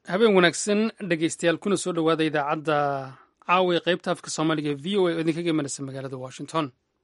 habeen wanaagsan dhegeystayaal kuna soo dhowaada idaacadda caawa ee qaybta afka soomaaliga ee v o a oo idinkaga imanaysa magaalada washington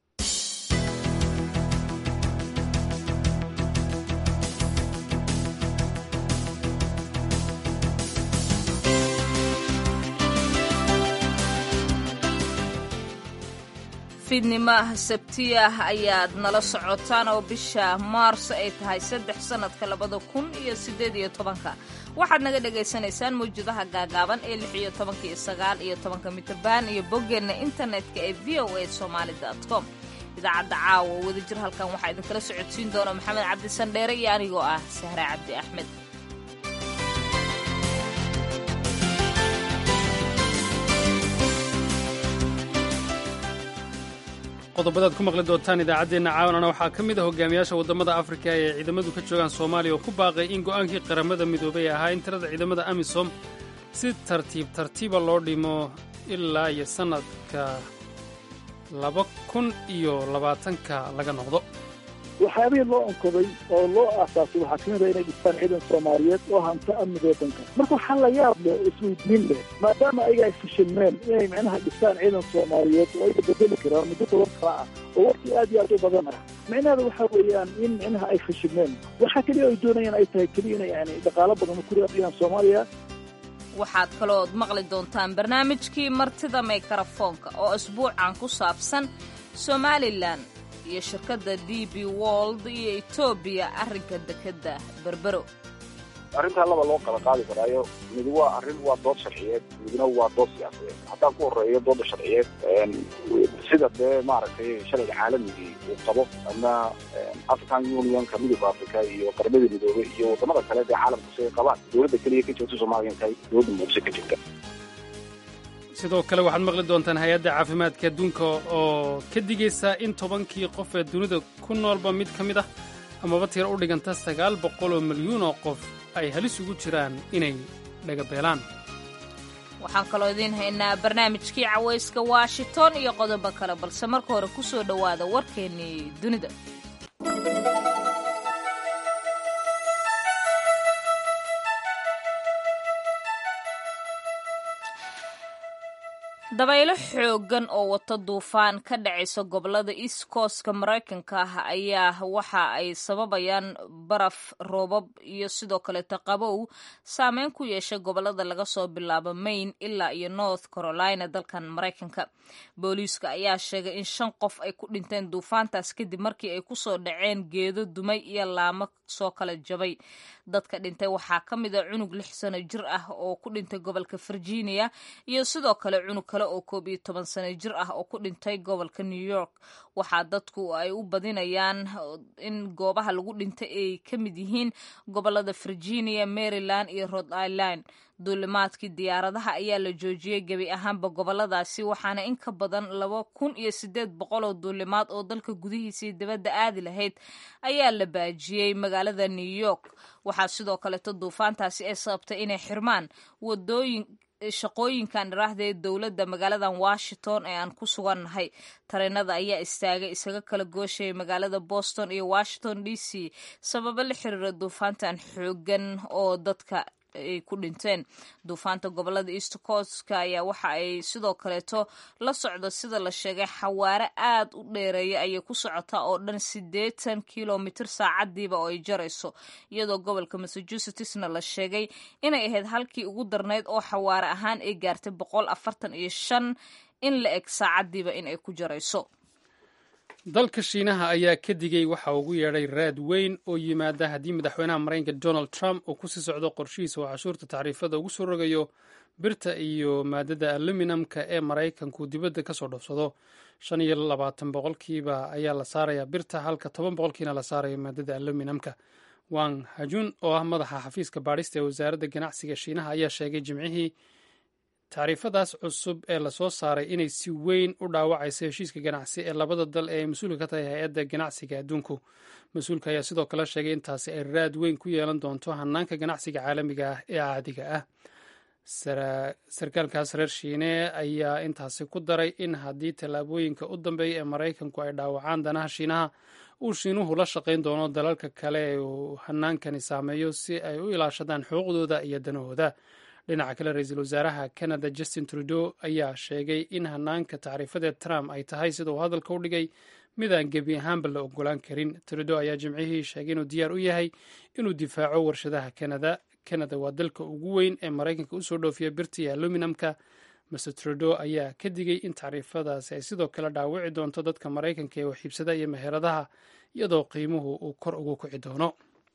fiidnimaah sabtiyah ayaad nala socotaan oo bisha maarso ay tahay saddex sannadka labada kun iyo siddeed iyo tobanka waxaad naga dhagaysanaysaan mawjadaha gaagaaban ee lix iyo tobanka iyo sagaal iyo tobanka mitabaan iyo boggeenna internetka ee v o a somaali com idaacadda caawa wadajir halkan waxaa idinkala socodsiin doona maxamed cabdi sandheere iyo anigoo ah sahre cabdi axmed qodobadaad ku maqli doontaan idaacaddeenna caawanana waxaa ka mid ah hogaamiyaasha waddamada afrika ee ciidamadu ka joogaan soomaaliya oo ku baaqay in go'aankii qaramada midoobay ahaa in tirada ciidamada amisom si tartiib tartiiba loo dhimo ilaa iyo sannadka laba kun iyo labaatanka laga noqdo waxyaabihii loo onkoday oo loo aasaasay waxaa ka mid a inay dhistaan ciidan soomaaliyeed oo hanto amniga waddanka marka waxaa la yaab leh oo isweydiin leh maadaama ayaga ay fashilmeen inay micnaha dhistaan ciidan soomaaliyeed oo ayaga bedeli karaan muddo toban sano ah oo waqti aad iyo aad u badan ah micnaheeda waxaa weeyaan in micnaha ay fashilmeen waxaa keliya ay doonayaan ay tahay keliya inay yani dhaqaalo badan ku raadiyaan soomaaliya waxaad kaloood maqli doontaan barnaamijkii martida mikrafoonka oo asbuucan ku saabsan somalilan iyo shirkadda d b wold iyo etoobiya arrinka dekedda berbero arrintaa laba loo kala qaadi karaayo midi waa arrin waa dood sharciyeed midna waa dood siyaasadeed haddaan ku horeeyo dooda sharciyeed sida dee maaragtay sharciga caalamigii uu qabo ama african unionka midooda africa iyo qaramada midoobey iyo waddamada kale dee caalamku si ay qabaan dowladda keliya ka joogta soomaaliya intahay dowladda muqdisho ka jirta sidoo kale waxaad maqli doontaan hay-adda caafimaadka adduunka oo ka digaysa in tobankii qof ee dunida ku noolba mid ka mid ah amaba tiro u dhiganta sagaal boqol oo milyuun oo qof ay halis ugu jiraan inay dhagabeelaan waxaan kaloo idiin haynaa barnaamijkii cawayska washington iyo qodobo kale balse marka hore ku soo dhowaada warkeennii dunida dabaylo xooggan oo wata duufaan ka dhacaysa gobolada east coastka maraykanka ah ayaa waxa ay sababayaan baraf roobab iyo sidoo kaleeta qabow saameyn ku yeesha gobolada laga soo bilaabo maine ilaa iyo north carolina dalkan maraykanka booliiska ayaa sheegay in shan qof ay ku dhinteen duufaantaas kadib markii ay kusoo dhaceen geedo dumay iyo laamo soo kala jabay dadka dhintay waxaa ka mid a cunug lix sano jir ah oo ku dhintay gobolka virginia iyo sidoo kale cunug kale oo koob iyo toban sano jir ah oo ku dhintay gobolka new york waxaa dadku ay u badinayaan in goobaha lagu dhintay ay ka mid yihiin gobolada virginia maryland iyo rhode island duulimaadkii diyaaradaha ayaa la joojiyey gebi ahaanba goboladaasi waxaana in ka badan laba kun iyo sideed boqol oo duulimaad oo dalka gudihiisii dibadda aadi lahayd ayaa la baajiyey magaalada new york waxaa sidoo kaleeto duufaantaasi ay sababtay inay xirmaan wadooyin shaqooyinkan dhiraahda ee dowladda magaaladan washington ee aan ku sugannahay tareenada ayaa istaagay isaga kala gooshayay magaalada boston iyo washington d c sababo la xiriira duufaantan xoogan oo dadka ay ku dhinteen duufaanta gobolada east coastka ayaa waxa ay sidoo kaleeto la socdo sida la sheegay xawaare aad u dheereeya ayay ku socotaa oo dhan siddeetan kilomitr saacadiiba oo ay jarayso iyadoo gobolka massachusettsna la sheegay inay ahayd halkii ugu darnayd oo xawaare ahaan ay gaartay boqol afartan iyo shan in la eg saacadiiba in ay ku jarayso dalka shiinaha ayaa ka digay waxa ugu yeedhay raad weyn oo yimaada haddii madaxweynaha maraykanka donald trump uu kusii socdo qorshihiisa oo cashuurta tacriifada ugu soo rogayo birta iyo maadada aluminamka ee maraykanku dibadda ka soo dhoofsado shan iyo labaatan boqolkiiba ayaa la saarayaa birta halka toban boqolkiina la saarayo maadada aluminamka wang hajun oo ah madaxa xafiiska baadhista ee wasaaradda ganacsiga shiinaha ayaa sheegay jimcihii tacriifadaas cusub ee lasoo saaray inay si weyn u dhaawacayso heshiiska ganacsi ee labada dal ee ay mas-uulka ka tahay hay-adda ganacsiga adduunku mas-uulka ayaa sidoo kale sheegay intaasi ay raad weyn ku yeelan doonto hanaanka ganacsiga caalamiga ah ee caadiga ah sarkaalkaas reer shiine ayaa intaasi ku daray in haddii tallaabooyinka u dambeeya ee maraykanku ay dhaawacaan danaha shiinaha uu shiinuhu la shaqayn doono dalalka kale ee uu hanaankani saameeyo si ay u ilaashadaan xuquuqdooda iyo danahooda dhinaca kale ra-iisul wasaaraha canada justin trudeau ayaa sheegay in hanaanka tacriifadeed trump ay tahay sida uu hadalka u dhigay midaan gebi ahaanba la ogolaan karin trudeau ayaa jimcihii sheegay inuu diyaar u yahay inuu difaaco warshadaha canada canada waa dalka ugu weyn ee maraykanka usoo dhoofiya birta iyo aluminamka master trudeau ayaa ka digay in tacriifadaasi ay sidoo kale dhaawici doonto dadka maraykanka ee waxiibsada iyo meheradaha iyadoo qiimuhu uu kor ugu kici doono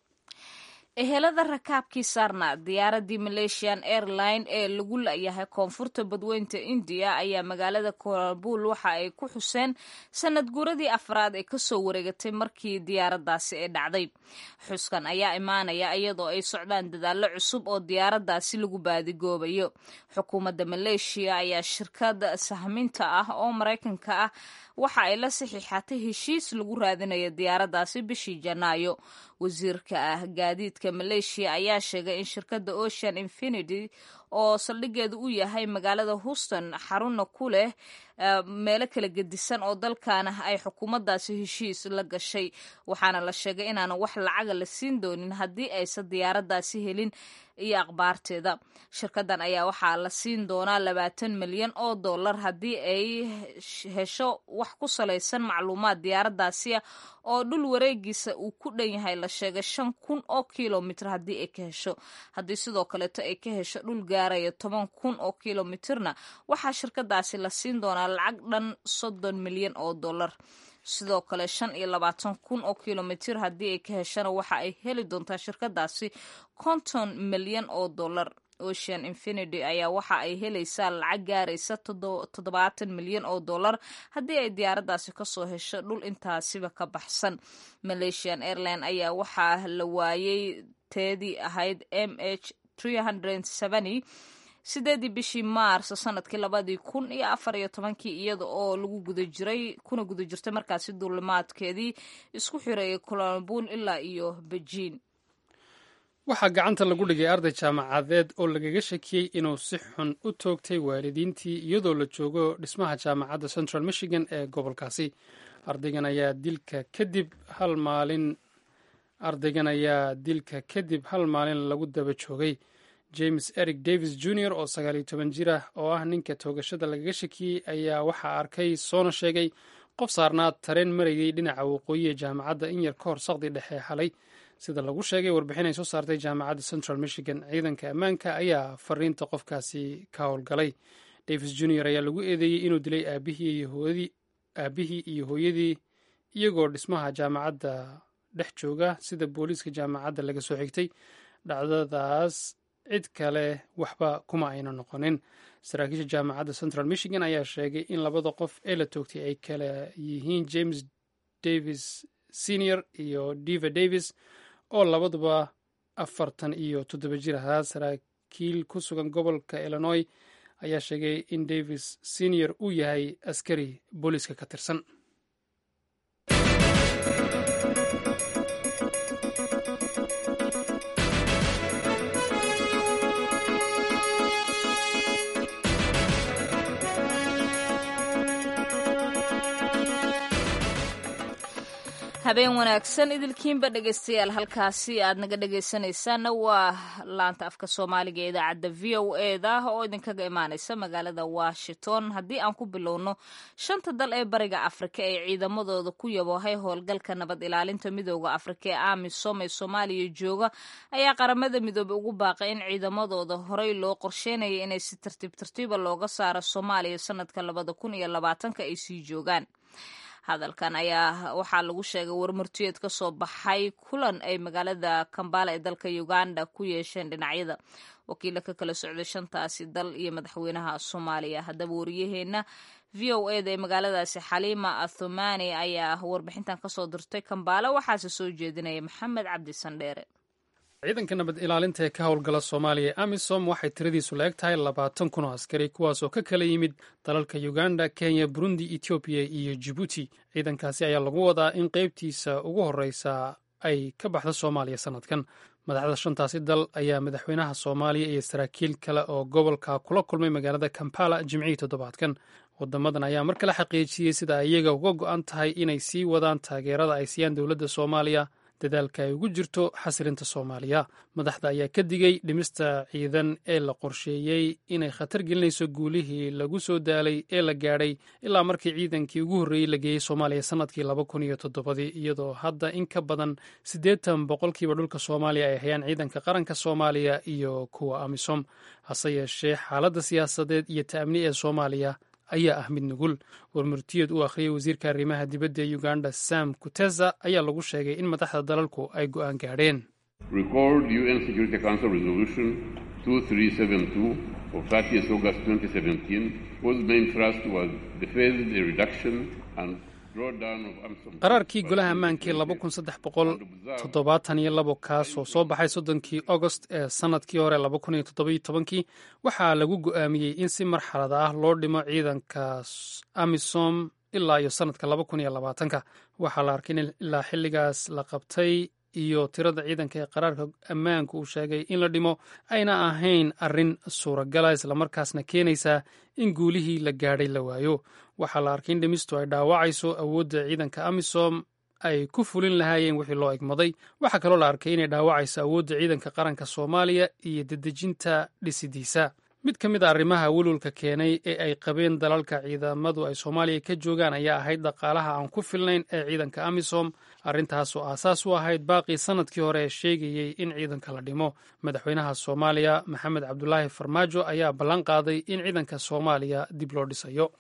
ehelada rakaabkii saarna diyaaradii malaysian airline ee lagu la-yahay koonfurta badweynta indiya ayaa magaalada kolabul waxa ay ku xuseen sanad guuradii afraad ee kasoo wareegatay markii diyaaradaasi ay dhacday xuskan ayaa imaanaya iyadoo ay socdaan dadaallo cusub oo diyaaradaasi lagu baadigoobayo xukuumadda maleeshiya ayaa shirkad sahminta ah oo maraykanka ah waxa ay la saxiixatay heshiis lagu raadinayo diyaaradaasi bishii janaayo wasiirka ah gaadiidka maleeshiya ayaa sheegay in shirkadda ocean infinity oo saldhigeedu u yahay magaalada houston xaruna ku leh meelo kala gedisan oo dalkaana ay xukuumaddaasi heshiis la gashay waxaana la sheegay inaanan wax lacaga la siin doonin haddii aysan diyaaradaasi helin iyo akhbaarteeda shirkadan ayaa waxaa la siin doonaa labaatan milyan oo dollar haddii ay hesho wax ku salaysan macluumaad diyaaradaasi ah oo dhul wareegiisa uu ku dhan yahay la sheegay shan kun oo kilomitr haddii ay ka hesho haddii sidoo kaleeto ay ka hesho dhul gaaraya toban kun oo kilomitrna waxaa shirkadaasi la siin doonaa lacag dhan soddon milyan oo dollar sidoo kale shan iyo labaatan kun oo kilomitr haddii ay ka heshana waxa ay heli doontaa shirkadaasi konton milyan oo dollar ocean infinity ayaa waxa ay helaysaa lacag gaaraysa toddobaatan milyan oo dollar haddii ay diyaaradaasi kasoo hesho dhul intaasiba ka baxsan malaysian airline ayaa waxaa la waayey teedii ahayd m h sideedii bishii maars sanadkii labadii kun iyo afar iyo tobankii iyada oo lagu guda jiray kuna guda jirtay markaasi duulimaadkeedii isku xireeyay colombuul ilaa iyo bejiin waxaa gacanta lagu dhigay arday jaamacadeed oo lagaga shakiyey inuu si xun u toogtay waalidiintii iyadoo la joogo dhismaha jaamacadda central michigan ee gobolkaasi ardaygan ayaa dilka kadib hal maalin ardaygan ayaa dilka kadib hal maalin lagu daba joogay james eric davis jr oo sagaaliyo toban jir ah oo ah ninka toogashada lagaga shakiyey ayaa waxaa arkay soona sheegay qof saarnaa tareen marayay dhinaca waqooyi ee jaamacadda in yar ka hor saqdi dhexe xalay sida lagu sheegay warbixin ay soo saartay jaamacadda central michigan ciidanka ammaanka ayaa fariinta qofkaasi ka howlgalay davis jr ayaa lagu eedeeyey inuu dilay aabihii iyo hooyadii iyagoo dhismaha jaamacadda dhex jooga sida booliiska jaamacadda laga soo xigtay dhacdadaas cid kale waxba kuma ayna noqonin saraakiisha jaamacadda central michigan ayaa sheegay in labada qof ee la toogtay ay kala yihiin james davis senior iyo diva davis oo labaduba afartan iyo toddoba jir ahaa saraakiil ku sugan gobolka illinois ayaa sheegay in davis senior uu yahay askari booliiska ka tirsan habeen wanaagsan idilkiinba dhegeystayaal halkaasi aad naga dhegeysanaysaanna waa laanta afka soomaaliga ee idaacadda v o eda oo idinkaga imaaneysa magaalada washington haddii aan ku bilowno shanta dal ee bariga afrika ee ciidamadooda ku yaboohay howlgalka nabad ilaalinta midooda afrika ee amisom ee soomaaliya jooga ayaa qaramada midoobey ugu baaqay in ciidamadooda horey loo qorsheynaya inay si tartiib tartiiba looga saaro soomaaliya sanadka labada kun iyo labaatanka ay sii joogaan hadalkan ayaa waxaa lagu sheegay warmartiyeed ka soo baxay kulan ay magaalada kambala ee dalka uganda ku yeesheen dhinacyada wakiila ka kala socday shantaasi dal iyo madaxweynaha soomaaliya haddaba wariyaheenna v o eda ee magaaladaasi xaliima athumani ayaa warbixintan kasoo dirtay kambala waxaase soo jeedinaya maxamed cabdi sandheere ciidanka nabad ilaalinta ee ka howlgala soomaaliya amisom waxay tiradiisu la eg tahay labaatan kun oo askari kuwaas oo ka kala yimid dalalka uganda kenya burundi etoobiya iyo jibuuti ciidankaasi ayaa lagu wadaa in qeybtiisa ugu horeysa ay ka baxda soomaaliya sanadkan madaxda shantaasi dal ayaa madaxweynaha soomaaliya iyo saraakiil kale oo gobolka kula kulmay magaalada kampala jimcihii toddobaadkan wadamadan ayaa mar kale xaqiijiyey sida ay iyaga uga go-an tahay inay sii wadaan taageerada ay siiyaan dowladda soomaaliya dadaalka ay ugu jirto xasilinta soomaaliya madaxda ayaa ka digay dhimista ciidan ee la qorsheeyey inay khatar gelinayso guulihii lagu soo daalay ee la gaadhay ilaa markii ciidankii ugu horreeyey la geeyey soomaaliya sannadkii laba kun iyo toddobadii iyadoo hadda in ka badan siddeetan boqolkiiba dhulka soomaaliya ay hayaan ciidanka qaranka soomaaliya iyo kuwa amisom hase yeeshee xaaladda siyaasadeed iyo ta'amni ee soomaaliya ayaa ah mid nugul warmurtiyeed uu akhriyey wasiirka arrimaha dibadda ee uganda sam kuteza ayaa lagu sheegay in madaxda dalalku ay go'aan gaadheen qaraarkii golaha ammaankii kaas oo soo baxay soddonkii agost ee sannadkii hore kii waxaa lagu go'aamiyey in si marxalad ah loo dhimo ciidanka amisom ilaa iyo sannadka waxaa la arkay in ilaa xilligaas la qabtay iyo tirada ciidanka ee qaraarka ammaanka uu sheegay in la dhimo ayna ahayn arrin suuragala islamarkaasna keenaysa in guulihii la gaadhay la waayo waxaa la arkay in dhimistu ay dhaawacayso awoodda ciidanka amisom ay ku fulin lahaayeen wixii loo egmaday waxaa kaloo la arkay inay dhaawacayso awoodda ciidanka qaranka soomaaliya iyo dedejinta dhisidiisa mid ka mid a arrimaha welwelka keenay ee ay qabeen dalalka ciidamadu ay soomaaliya ka joogaan ayaa ahayd dhaqaalaha aan ku filnayn ee ciidanka amisom arrintaasoo aasaas u ahayd baaqii sannadkii hore ee sheegayey in ciidanka la dhimo madaxweynaha soomaaliya maxamed cabdulaahi farmaajo ayaa ballan qaaday in ciidanka soomaaliya dib loo dhisayo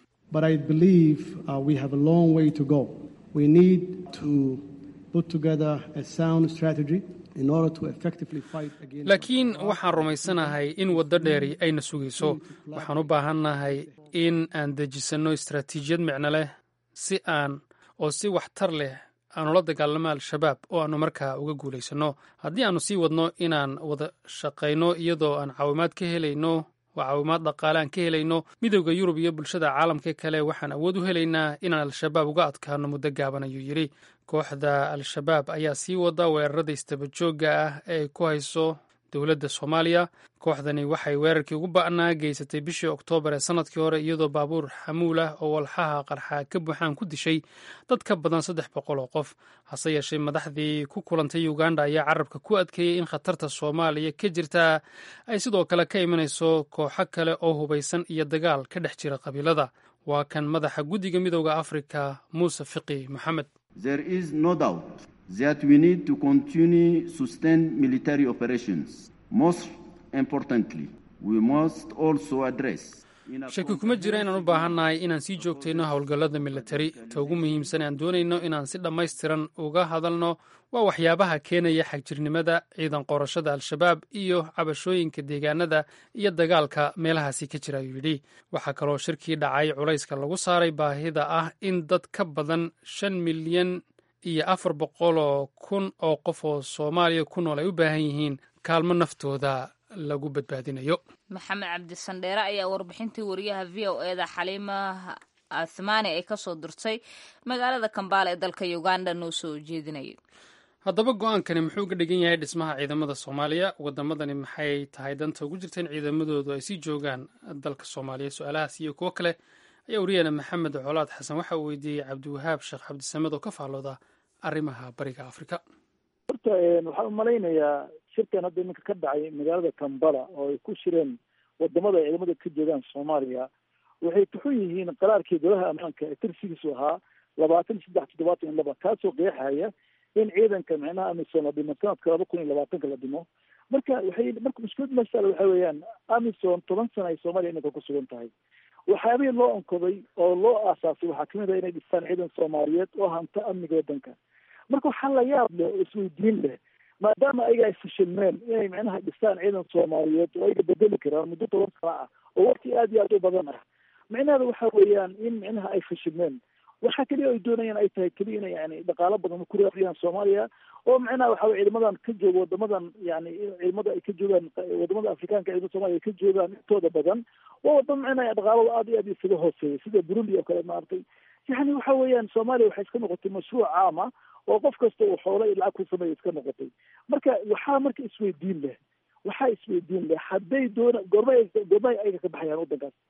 laakiin waxaan rumaysanahay in waddo dheeri ayna sugayso waxaan u baahannahay in aan dejisanno istaraatiijiyad micno leh si aan oo si waxtar leh aanu la dagaalamo al-shabaab oo aanu markaa uga guulaysanno haddii aanu sii wadno inaan wada shaqayno iyadoo aan caawimaad ka helayno oo caawimaad dhaqaale aan ka helayno midowda yurub iyo bulshada caalamka kale waxaan awood u helaynaa inaan al-shabaab uga adkaano muddo gaaban ayuu yidhi kooxda al-shabaab ayaa sii wada weerarada istabajooga ah ee ay ku hayso dowladda soomaaliya kooxdani waxay weerarkii ugu ba'naa geysatay bishii oktoobar ee sannadkii hore iyadoo baabuur xamuul ah oo walxaha qarxa ka buuxaan ku dishay dad ka badan saddex boqol oo qof hase yeeshee madaxdii ku kulantay uganda ayaa carabka ku adkeeyey in khatarta soomaaliya ka jirta ay sidoo kale ka imanayso kooxo kale oo hubaysan iyo dagaal ka dhex jira qabiilada waa kan madaxa guddiga midowda afrika muuse fiqi maxamed There is no doubt that we need to continue sustained military operations. Most importantly, we must also address shaki kuma jira inaan u baahannahay inaan sii joogtayno howlgallada militari ta ugu muhiimsan aan doonayno inaan si dhammaystiran uga hadalno waa waxyaabaha keenaya xagjirnimada ciidan qorashada al-shabaab iyo cabashooyinka deegaanada iyo dagaalka meelahaasi ka jira ayuu yidhi waxaa kaloo shirkii dhacay culayska lagu saaray baahida ah in dad ka badan shan milyan iyo afar boqoloo kun oo qof oo soomaaliya ku nool ay u baahan yihiin kaalmo naftooda lagu badbaadinayo maxamed cabdisandheere ayaa warbixintii wariyaha v o eda xaliima athmaani ay kasoo dirtay magaalada kambaala ee dalka uganda noo soo jeedinayay haddaba go-aankani muxuu ga dhigan yahay dhismaha ciidamada soomaaliya wadamadani maxay tahay danta ugu jirta in ciidamadoodu ay sii joogaan dalka soomaaliya su-aalahaas iyo kuwo kale ayaa wariyana maxamed colaad xasan waxa uu weydiiyey cabdiwahaab sheekh cabdisamed oo ka faallooda arrimaha bariga afrika horta waxaan umalaynayaa shirkan hadda iminka ka dhacay magaalada kambala oo ay ku shireen wadamada ciidamada ka joogaan soomaaliya waxay tuxun yihiin qaraarkii golaha ammaanka ee tirsigiisu ahaa labaatan saddex toddobaatan iyo laba kaasoo qeexaya in ciidanka micnaha amisom la dhimo sanadka laba kun iyo labaatanka la dhimo marka waxay marka mushkilad meesha waxa weeyaan amisom toban sana ay soomaaliya iminka ku sugan tahay waxyaabihii loo onkoday oo loo aasaasay waxaa kamid ah inay dhistaan ciidan soomaaliyeed oo hanta amniga waddanka marka waxaa la yaab leh oo isweydiin leh maadaama ayaga ay fashilmeen inay micnaha dhistaan ciidan soomaaliyeed oo ayaga bedeli karaan muddo toban sana ah oo waqti aad iyo aad u badan ah micnaheeda waxa weeyaan in micnaha ay fashilmeen waxa keliya ay doonayaan ay tahay keliya ina yani dhaqaalo badan ku raafiyaan soomaaliya oo micnaha waxa weye ciidamadan ka jooga wadamadan yani ciidamada ay ka joogaan wadamada afrikaanka ciidamada soomaliya ay ka joogaan intooda badan waa wadamo micnaha dhaqaalada aad iyo aad isaga hooseeya sida burundi oo kale maaragtay yani waxa weeyaan soomaaliya waxay iska noqotay mashruuc caama oo qof kasta uu xoolo iyo lacag ku sameeya iska noqotay marka waxaa marka isweydiin leh waxaa isweydiin leh hadday doona goormay goormay ayaga ka baxayaan waddankaas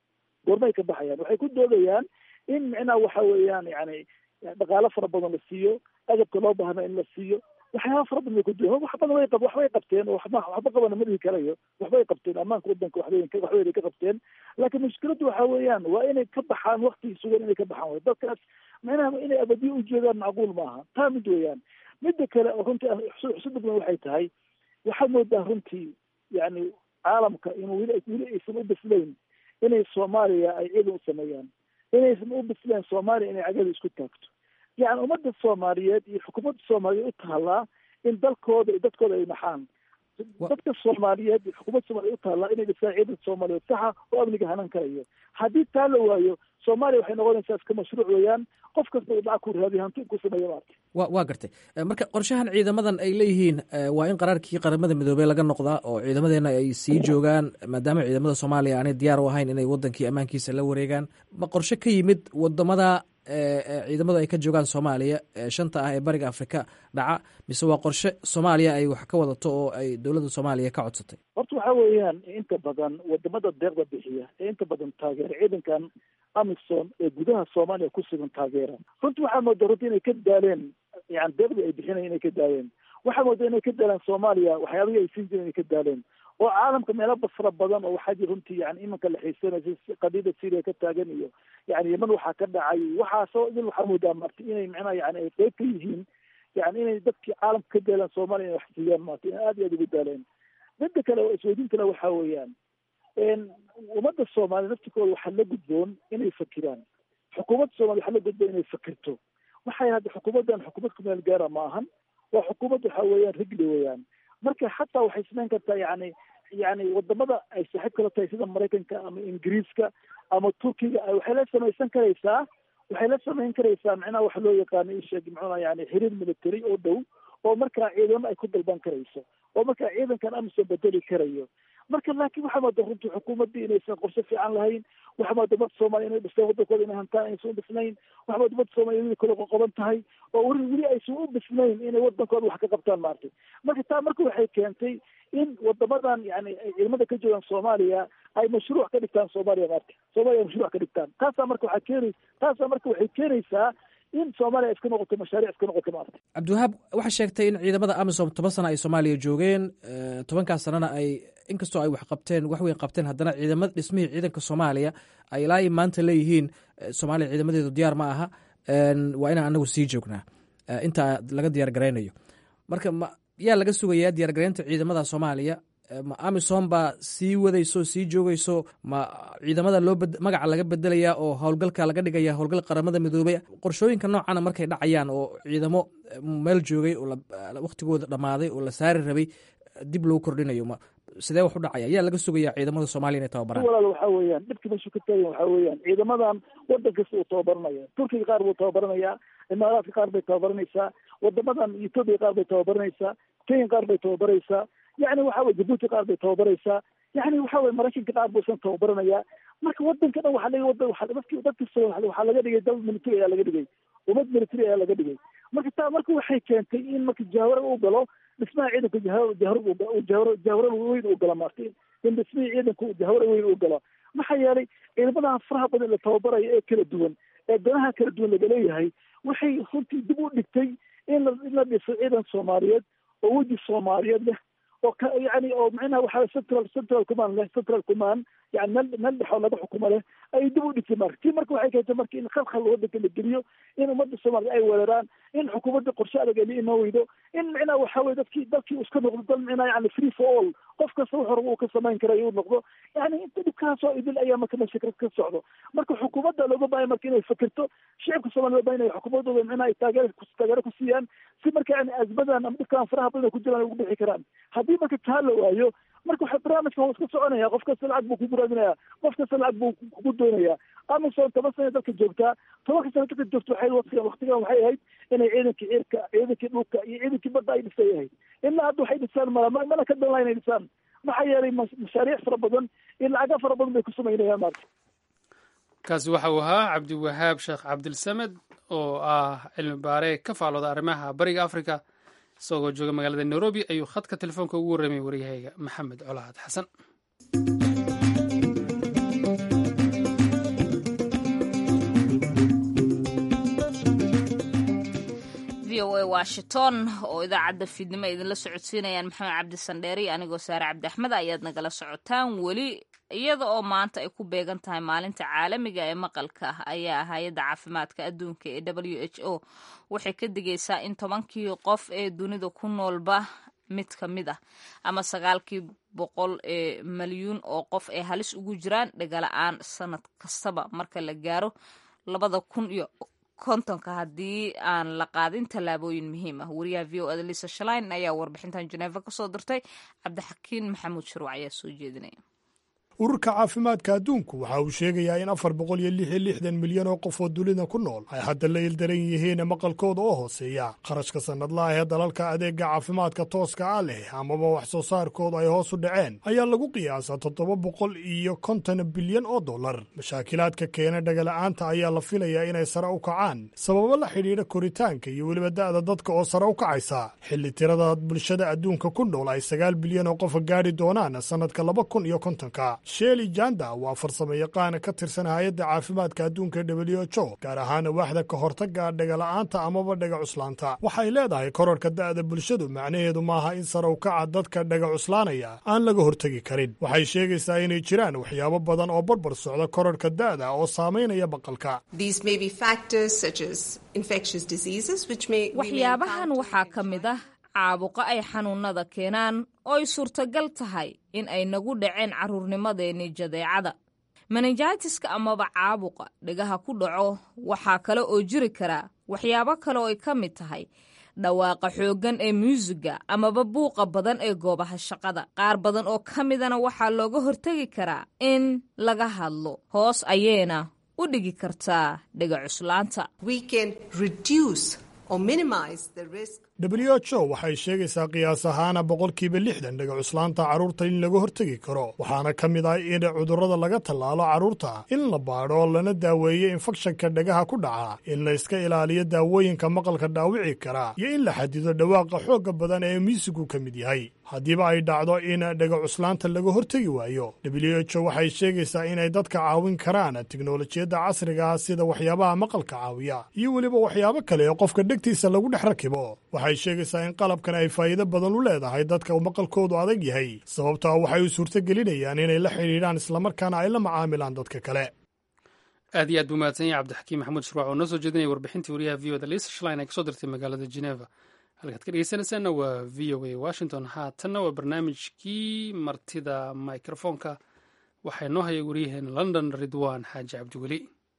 goormay ka baxayaan waxay ku doodayaan in micnaha waxa weeyaan yani dhaqaalo fara badan la siiyo agabka loo baahna in la siiyo waxyaaba fara badan bay ku duwan wax badan way qab waxbay qabteen oo waxba waxba qabana ma dhihi karayo waxbay qabteen ammaanka wadanka waxbay waxbay ka qabteen laakiin mushkiladdu waxa weeyaan waa inay ka baxaan waktigii sugan inay ka baxaan way dadkaas micnaha inay abadiyo u jeedaan macquul maaha taa mid weeyaan midda kale oo runtii xusuda badan waxay tahay waxaad moodaa runtii yani caalamka inuu weli weli aysan u bislayn inay soomaaliya ay ciidan u sameeyaan inaysan u bislayn soomaaliya inay cagada isku taagto yani ummadda soomaaliyeed iyo xukuumadda soomaaliyeed u taallaa in dalkooda iyo dadkooda ay naxaan dadka soomaaliyeed iyo xukuumadda soomaliyeed u taallaa inay dhisaan ciidanka soomaaliyeed saxa oo amniga hanan karayo haddii taa la waayo soomaaliya waxay noqonaysaa iska mashruuc weeyaan qof kasta uu lacag ku raadiyo hanti ku sameeya maarta wa waa gartay marka qorshahan ciidamadan ay leeyihiin waa in qaraarkii qaramada midoobey laga noqdaa oo ciidamadeena ay sii joogaan maadaama ciidamada soomaaliya aanay diyaar u ahayn inay wadankii ammaankiisa la wareegaan ma qorshe ka yimid wadamada ciidamadu ay ka joogaan soomaaliya shanta ah ee bariga afrika dhaca mise waa qorshe soomaaliya ay wax ka wadato oo ay dowladda soomaaliya ka codsatay horta waxa weeyaan inta badan wadamada deeqda bixiya ee inta badan taageera ciidankan amisom ee gudaha soomaaliya ku sugan taageera runtii waxaa moodaa runtii inay ka daaleen yani deeqdii ay bixinayan inay ka daaleen waxaa moodaa inay ka daaleen soomaaliya waxyaabihii ay siin jireen inay ka daaleen oo caalamka meelo basra badan oo waxaa jir runtii yani imanka la xiisanaysa qadiyada syria ka taagan iyo yani yeman waxaa ka dhacay waxaasoo idin waxaa moodaa marti inay macnaha yani ay qeyb ka yihiin yani inay dadkii caalamka ka daalaan soomaaliya inay wax siiyaan maarta in aad iyo aad ugu daaleen midda kale oo isweydiin kale waxaa weeyaan ummadda soomaaliya naftikooda waxaa la gudboon inay fakiraan xukuumadda soomaliya waxaa la gudboon inay fakirto waxay hadda xukuumaddan xukuumad kumeel gaara ma ahan waa xukuumad waxa weeyaan rigli weeyaan marka xataa waxay samayn kartaa yani yani wadamada ay saaxiib kala tahay sida maraykanka ama ingiriiska ama turkiga waxay la samaysan karaysaa waxay la samayn karaysaa macnaha waxa loo yaqaano isheeg muxuuna yani xiriir military oo dhow oo markaa ciidamo ay ku dalban karayso oo markaa ciidankan amisom bedeli karayo marka laakiin waxaa mooda runtii xukuumaddii inaysan qorshe fiican lahayn waxaa mooda ummadda soomaaliya inay dhisteen wadankooda inay hantaan aysan u dhisnayn waxaa mooda ummadda soomaaliya weli kale qoqoban tahay oo weli weli aysan u dhisnayn inay wadankooda wax ka qabtaan maartay marka taa marka waxay keentay in wadamadan yani ciidamada ka joogaan soomaaliya ay mashruuc ka dhigtaan soomaaliya maarta soomaaliya mashruuc ka dhigtaan taasaa marka waxaa keeni taasaa marka waxay keenaysaa in soomaaliya iska noqoto mashaariic iska noqoto maarta cabdiwahaab waxaa sheegtay in ciidamada amisom toban sana ay soomaaliya joogeen tobankaas sanana ay inkastoo ay wax qabteen wax weyn qabteen haddana ciidamada dhismihii ciidanka soomaaliya ay ilaa i maanta leeyihiin soomaaliya ciidamadeedu diyaar ma aha waa inaan anagu sii joognaa inta laga diyaar garaynayo marka ma yaa laga sugayaa diyaar garaynta ciidamada soomaaliya ma amisom baa sii wadayso sii joogayso ma ciidamada loo magaca laga bedelayaa oo howlgalka laga dhigaya howlgal qaramada midoobey qorshooyinka noocana markay dhacayaan oo ciidamo meel joogay oo waktigooda dhammaaday oo la saari rabay dib loo kordhinayo ma sidee wax u dhacaya yaa laga sugayaa ciidamada soomaaliya inay tababaraan walaal waxaa weeyaan dhibka meeshu ka taagan waxaa weeyaan ciidamadan wadan kasta uu tababaranaya turkiga qaar buu tababaranayaa imaaraadka qaar bay tababaranaysaa wadamadan etoobiya qaar bay tababaranaysaa kenya qaar bay tababaraysaa yani waxa weye jabuuti qaar bay tababaraysaa yani waxa weye maraykanka qaar buu isan tababaranayaa marka wadanka dhan waxaa laga wadan waa dadki dad kasta waxaa laga dhigay dal military ayaa laga dhigay ummad military ayaa laga dhigay marka taa marka waxay keentay in marka jahwara uu galo dhismaha ciidanka jahwara jahwara weyn uu galo maarta in dhismihii ciidanka jahwara weyn uu galo maxaa yeelay ciidamadaha faraha badan la tababarayo ee kala duwan ee danaha kala duwan laga leeyahay waxay runtii dib u dhigtay in la in la dhiso ciidan soomaaliyeed oo weji soomaaliyeed leh oo ka yani oo macnaha waxaa central central command leh central command yani meel meel dhexoo laga xukumo leh ay dib u dhigtay marka tii marka waxay keentay marka in khalkhal wadanka la geliyo in ummadda soomaaliya ay weeraraan in xukuumadda qorshe adag ay la imaan weydo in macnaha waxa weye dadkii dalkii uu iska noqdo dal macnaha yani free for all qof kasta wax hore uu ka samayn karayo uu noqdo yani inta dhibkaasoo idil ayaa marka meesha ka socdo marka xukuumadda looga baahay marka inay fikirto shicibka soomaliya loo baahay inay xukuumadooda macnaha ay taageer taageero ku siiyaan si marka yani azmadan ama dhibkaan faraha badan ay ku jiraan ay ugu bixi karaan haddii marka taa la waayo marka waxa barnaamijka waa iska soconaya qof kasta lacag buu ku buraadinaya qof kasta lacag buu kugu doonaya amisom toban sana dadka joogtaa tobanka sana dadka joogta waxay waqtigan waqtigan waxay ahayd inay ciidankii cirka ciidankii dhulka iyo ciidankii badda ay dhisay ahayd ilaa hadda waxay dhisaan mala mana ka danlaa inay dhisaan maxaa yeelay mashaariic fara badan iyo lacaga fara badan bay ku samaynayaan maarta kaasi waxa uu ahaa cabdiwahaab sheekh cabdilsamed oo ah cilmi baare ka faalooda arrimaha bariga africa isagoo jooga magaalada nairobi ayuu khadka telefoonka ugu warramay waryahayga maxamed colaad xasan o a washington oo idaacadda fiidnimo idinla socodsiinayaan maxamed cabdi sandheeri anigoo saare cabdi axmed ayaad nagala socotaan weli iyada oo maanta ay ku beegan tahay maalinta caalamiga ee maqalka ayaa hay-adda caafimaadka adduunka ee w h o waxay ka digaysaa in tobankii qof ee dunida ku noolba mid ka mid ah ama sagaalkii boqol ee malyuun oo qof ay halis ugu jiraan dhegala-aan sanad kastaba marka la gaaro labada kun iyo kontonka haddii aan la qaadin tallaabooyin muhiim ah wariyaha v o eda lisa shalain ayaa warbixintan jeneeva kasoo dirtay cabdixakiin maxamuud shuruuc ayaa soo jeedinaya ururka caafimaadka adduunku waxa uu sheegayaa in afar boqol iyo lix iyo lixdan milyan oo qof oo dunida ku nool ay hadda la ildaran yihiin maqalkooda oo hooseeya kharashka sannadlaah ee dalalka adeega caafimaadka tooska ah leh amaba wax soo saarkooda ay hoos u dhaceen ayaa lagu qiyaasaa toddoba boqol iyo konton bilyan oo dollar mashaakilaadka keena dhagala'aanta ayaa la filayaa inay sare u kacaan sababo la xidhiidha koritaanka iyo weliba da'da dadka oo sare u kacaysa xilli tirada bulshada adduunka ku nool ay sagaal bilyan oo qofa gaadhi doonaan sannadka laba kun iyo kontonka sheli janda waa farsamo yaqaan ka tirsan hay-adda caafimaadka adduunka w h o gaar ahaan waaxda ka hortagga dhagala'aanta amaba dhaga cuslaanta waxay leedahay korarka da'da bulshadu macnaheedu maaha in sare u kaca dadka dhaga cuslaanaya aan laga hortegi karin waxay sheegaysaa inay jiraan waxyaabo badan oo barbar socda korarka da'da oo saamaynaya maqalka waxyaabahan waxaa ka mid ah caabuqa ay xanuunada keenaan oo ay suurtagal tahay in ay nagu dhaceen carruurnimadeenii jadeecada menenjitiska amaba caabuqa dhegaha ku dhaco waxaa kale oo jiri karaa waxyaabo kale oo ay ka mid tahay dhawaaqa xooggan ee muusiga amaba buuqa badan ee goobaha shaqada qaar badan oo ka midana waxaa looga hortegi karaa in laga hadlo hoos ayeena u dhigi kartaa dhega cuslaanta w h o waxay sheegaysaa qiyaas ahaana boqolkiiba lixdan dhega cuslaanta carruurta in laga hortegi karo waxaana ka mid ah in cudurrada laga tallaalo carruurta in la baadho lana daaweeyo infekshanka dhagaha ku dhaca in la iska ilaaliyo daawooyinka maqalka dhaawici kara iyo in la xadido dhawaaqa xoogga badan ee miisigu ka mid yahay haddiiba ay dhacdo in dhega cuslaanta laga hortegi waayo w h o waxay sheegaysaa inay dadka caawin karaan tiknolojiyadda casriga ah sida waxyaabaha maqalka caawiya iyo weliba waxyaabo kale ee qofka dhegtiisa lagu dhex rakibo waxay sheegaysaa in qalabkan ay faa'iido badan u leedahay dadka maqalkoodu adag yahay sababtaa waxay u suurto gelinayaan inay la xidhiidhaan islamarkaana ay la macaamilaan dadka kale aad iyo aad buu mahadsan yahay cabdixakiim maxamuud shurwac oo noo soo jeedinaya warbixintii wariyaha v o da lisa shlin ay kasoo dirtay magaalada geneva halkaad ka dhegeysanaysaanna waa v o a washington haatanna waa barnaamijkii martida microfoonka waxaa noo hayay waryaheena london ridwan xaaji cabdiweli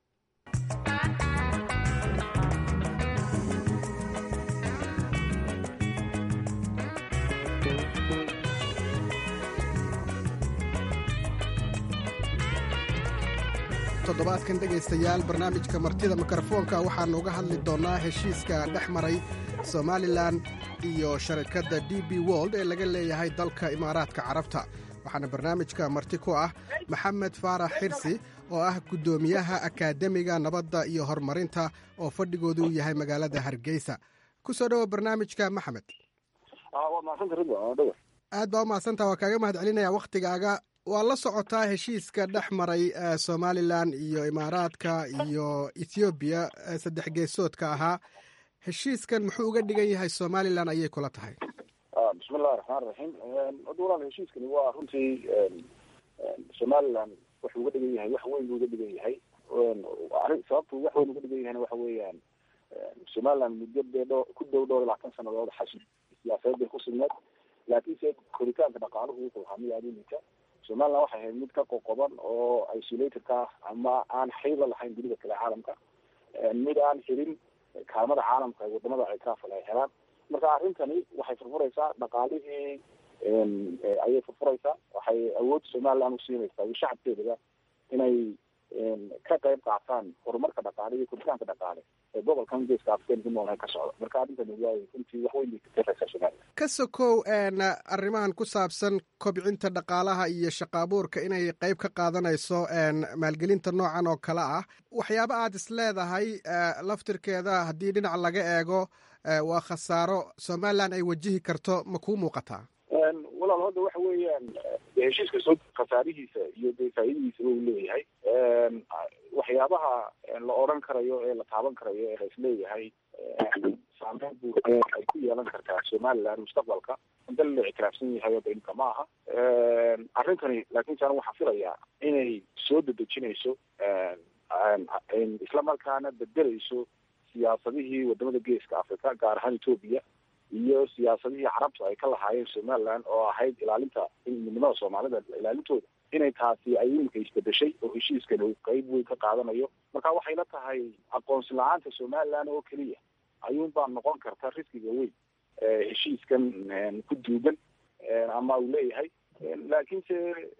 toddobaadkan dhegaystayaal barnaamijka martida mikrofoonka waxaannu uga hadli doonnaa heshiiska dhex maray somalilan iyo sharikadda d b wold ee laga leeyahay dalka imaaraadka carabta waxaana barnaamijka marti ku ah maxamed faarax xirsi oo ah guddoomiyaha akaademiga nabadda iyo horumarinta oo fadhigoodu u yahay magaalada hargeysa ku soo dhowo barnaamijka maxamed aad baa u mahadsantaa waa kaaga mahad celinaya wakhtigaaga waa la socotaa heshiiska dhex maray somalilan iyo imaaraadka iyo ethoobiya saddex geesoodka ahaa heshiiskan muxuu uga dhigan yahay somalilan ayay kula tahay bismillahi raxmaan raxiim hadda walaal heshiiskani waa runtii somalilan wuxuu uga dhigan yahay wax weyn buu uga dhigan yahay sababtu wax weyn uga dhigan yahayna waxa weeyaan somalilan muddo dee dho ku dhow dhowr iyo labaatan sanadood xasid siyaasadeed bay ku sugneed laakiinse koritaanka dhaqaaluhu wuxuu ahaa mid aada u liita somaliland waxay ahayd mid ka qoqoban oo isolated ka ah ama aan xiriir la lahayn dunida kale caalamka mid aan xirin kaalmada caalamka ee wadamada ictiraafal ay helaan marka arrintani waxay furfuraysaa dhaqaalihii ayay furfuraysaa waxay awood somaliland usiinaysaa iyo shacabkeedaba inay ka qayb qaataan horumarka dhaqaale iyo koritaanka dhaqaale ee gobolkan geeska afrikan ku noolhay ka socda marka arrintani waa runtii wax weyn bay kataraysaa somaliland ka sokow arrimahan ku saabsan kobcinta dhaqaalaha iyo shaqaabuurka inay qayb ka qaadanayso maalgelinta noocan oo kale ah waxyaaba aad is leedahay laftirkeeda haddii dhinac laga eego waa khasaaro somaliland ay wajihi karto ma kuu muuqataa walaal hadda waxa weeyaan heshiiska soo khasaarihiisa iyo dee faa'iidadiisaba uu leeyahay waxyaabaha la odran karayo ee la taaban karayo ee la isleeyahay saameyn buu ay ku yeelan kartaa somaliland mustaqbalka dal la ictiraafsan yahay oo imka ma aha arrintani laakiin saan waxaan filayaa inay soo dedejinayso isla markaana bedelayso siyaasadihii wadamada geeska africa gaar ahaan etoobiya iyo siyaasadihii carabtu ay ka lahaayeen somaliland oo ahayd ilaalinta midnimada soomaalida ilaalintooda inay taasi ay imika isbedeshay oo heshiiskan uu qeyb weyn ka qaadanayo marka waxay la tahay aqoonsi la-aanta somaliland oo keliya ayuun baa noqon karta riskiga weyn heshiiskan ku duugan ama uu leeyahay laakiinse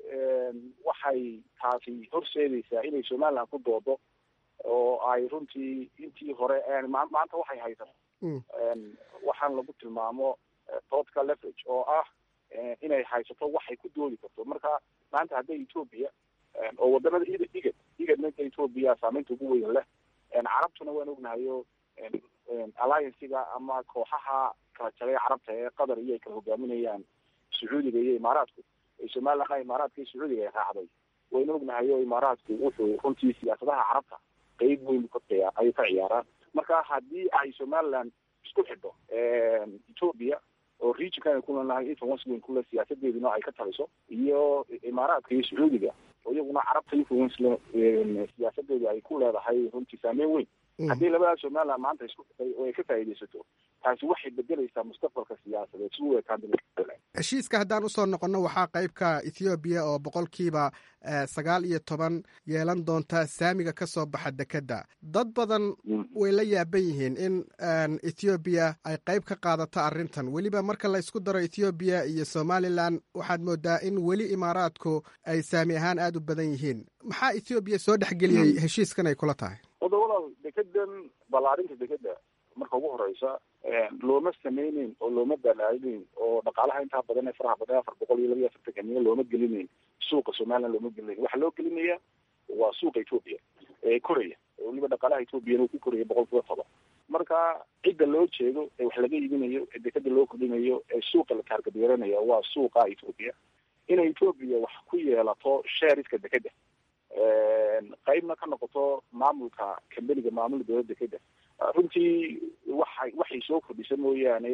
waxay taasi horseedaysaa inay somaliland ku doodo oo ay runtii intii hore maanta waxay haysato waxaan lagu tilmaamo political leverage oo ah inay haysato waxay ku doodi karto marka maanta hadday etoobiya oo wadamada id igad igadna etoobiya saameynta ugu weyn leh carabtuna waan ognahayo alliancega ama kooxaha kala jagay carabta ee qatar iyo ay kala hogaaminayaan sacuudiga iyo imaaraadku somaliland imaaraadka iyo sacuudiga ay raacday wayna ognahayo imaaraadku wuxuu runtii siyaasadaha carabta qeyb weyn ayay ka ciyaaraan marka haddii ay somaliland isku xidho etoobiya oo regionkan ay kulanahay influence weyn kule siyaasadeeduna ay ka taliso iyo imaaraadka iyo sacuudiga oo iyaguna carabta influence siyaasadeedu ay ku leedahay runtii saameyn weyn haddii labada somaliland maanta isku xidhay oo ay ka faa'iidaysato taasi waxay bedelaysaa mustaqbalka siyaasadeed si u ekaan heshiiska haddaan usoo noqonno waxaa qeybka ethoobiya oo boqolkiiba sagaal iyo toban yeelan doonta saamiga ka soo baxa dekedda dad badan way la yaaban yihiin in ethoobiya ay qeyb ka qaadato arrintan weliba marka la ysku daro ethoobiya iyo somalilan waxaad moodaa in weli imaaraadku ay saami ahaan aada u badan yihiin maxaa ethoobiya soo dhexgeliyey heshiiskan ay kula tahay wadawada dekedan ballaarinta dekeda marka ugu horeysa looma sameyneyn oo looma balaalinayn oo dhaqaalaha intaa badan ee faraha badan afar boqol iyo laba iyo afartanka milyan looma gelinayn suuqa somaliland looma gelinayn waxaa loo gelinaya waa suuqa etoobiya ee koraya weliba dhaqaalaha etoobiyana uu ku koraya boqol kiiba toban marka cidda loo jeedo ee wax laga iibinayo ee dekeda loo kordhinayo ee suuqa la taargadyeeranaya waa suuqa etoobiya inay etoobiya wax ku yeelato sheeriska dekeda qeybna ka noqoto maamulka kambeniga maamula dowladda dekeda runtii waxay waxay soo kordhisa mooyaane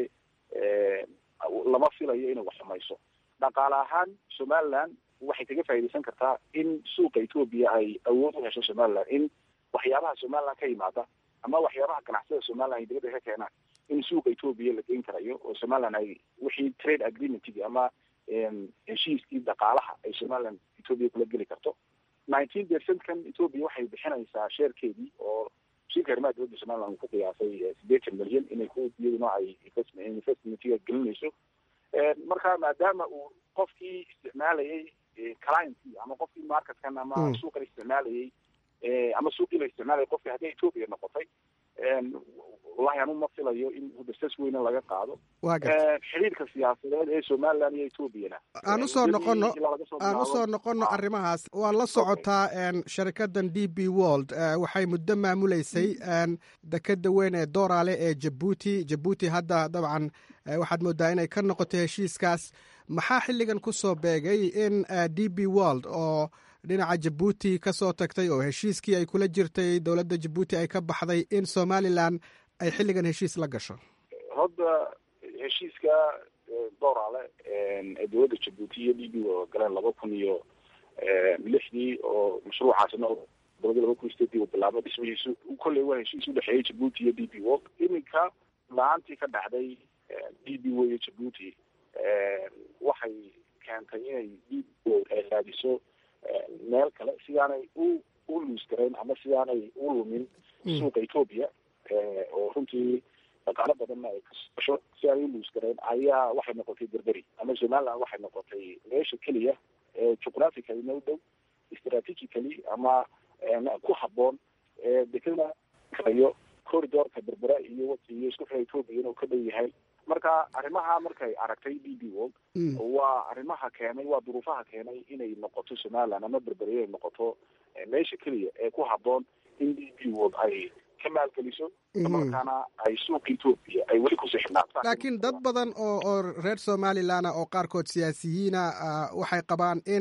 lama filayo inay wax samayso dhaqaale ahaan somaliland waxay kaga faa'iidaysan kartaa in suuqa etoobiya ay awood u hesho somaliland in waxyaabaha somaliland ka yimaada ama waxyaabaha ganacsada somaliland ay dibadda ka keenaan in suuqa etoobiya la geyn karayo oo somaliland ay wixii trade agreementigi ama heshiiskii dhaqaalaha ay somaliland etoobiya kula geli karto nineteen percentkan etoobiya waxay bixinaysaa sheerkeedii oo wasiirka arrimaha dowladda somaliland uu ku qiyaasay sideetan milyan inay ku iyaduna ay investmentiga gelinayso marka maadaama uu qofkii isticmaalayay clientkii ama qofkii marketkan ama suuqan isticmaalayay ama suuqii la isticmaalayay qofkii haddii etoobiya noqotay wallahi anu ma filayo in hudasas weyne laga qaado xiriirka siyaasadeed ee somaliland iyo etoobiyana aan usoo noqono aan usoo noqono arrimahaas waa la socotaa sharikadan d b world waxay muddo maamuleysay dekeda weyn ee doorale ee jabuuti jabuuti hadda dabcan waxaad moodaa inay ka noqoto heshiiskaas maxaa xilligan kusoo beegay in d b world oo dhinaca jabuuti ka soo tagtay oo heshiiskii ay kula jirtay dowladda jabuuti ay ka baxday in somalilan ay xilligan heshiis la gasho hadda heshiiska doorale ee dowladda jabuuti iyo d b galeen laba kun iyo lixdii oo mashruucaasina dowladda laba kun iyo sideedii uu bilaabo dhismihiisu kolley waa heshiis udhexeeyay jabuuti iyo d b world iminka la-aantii ka dhacday d b wo iyo jabuuti waxay keentay inay d b world ay raadiso meel kale sidaanay u u luus garayn ama sidaanay u lumin suuqa etoobiya oo runtii dhaqaalo badanna ay kasosho si aanay u luus garayn ayaa waxay noqotay berberi ama somaliland waxay noqotay meesha keliya ee juqraphically no dhow strategically ama ku haboon dekada kalayo corridorka berbera iyo iyo isku xira etoobiya inuu ka dhow yahay marka arrimaha markay aragtay d b world waa arrimaha keenay waa duruufaha keenay inay noqoto somaliland ama berberiya ay noqoto meesha keliya ee ku haboon in d b world ay ka maalgeliso markaana ay suuqa etoobiya ay weli kusii xidhnaataan laakiin dad badan oo oo reer somalilan oo qaarkood siyaasiyiina waxay qabaan in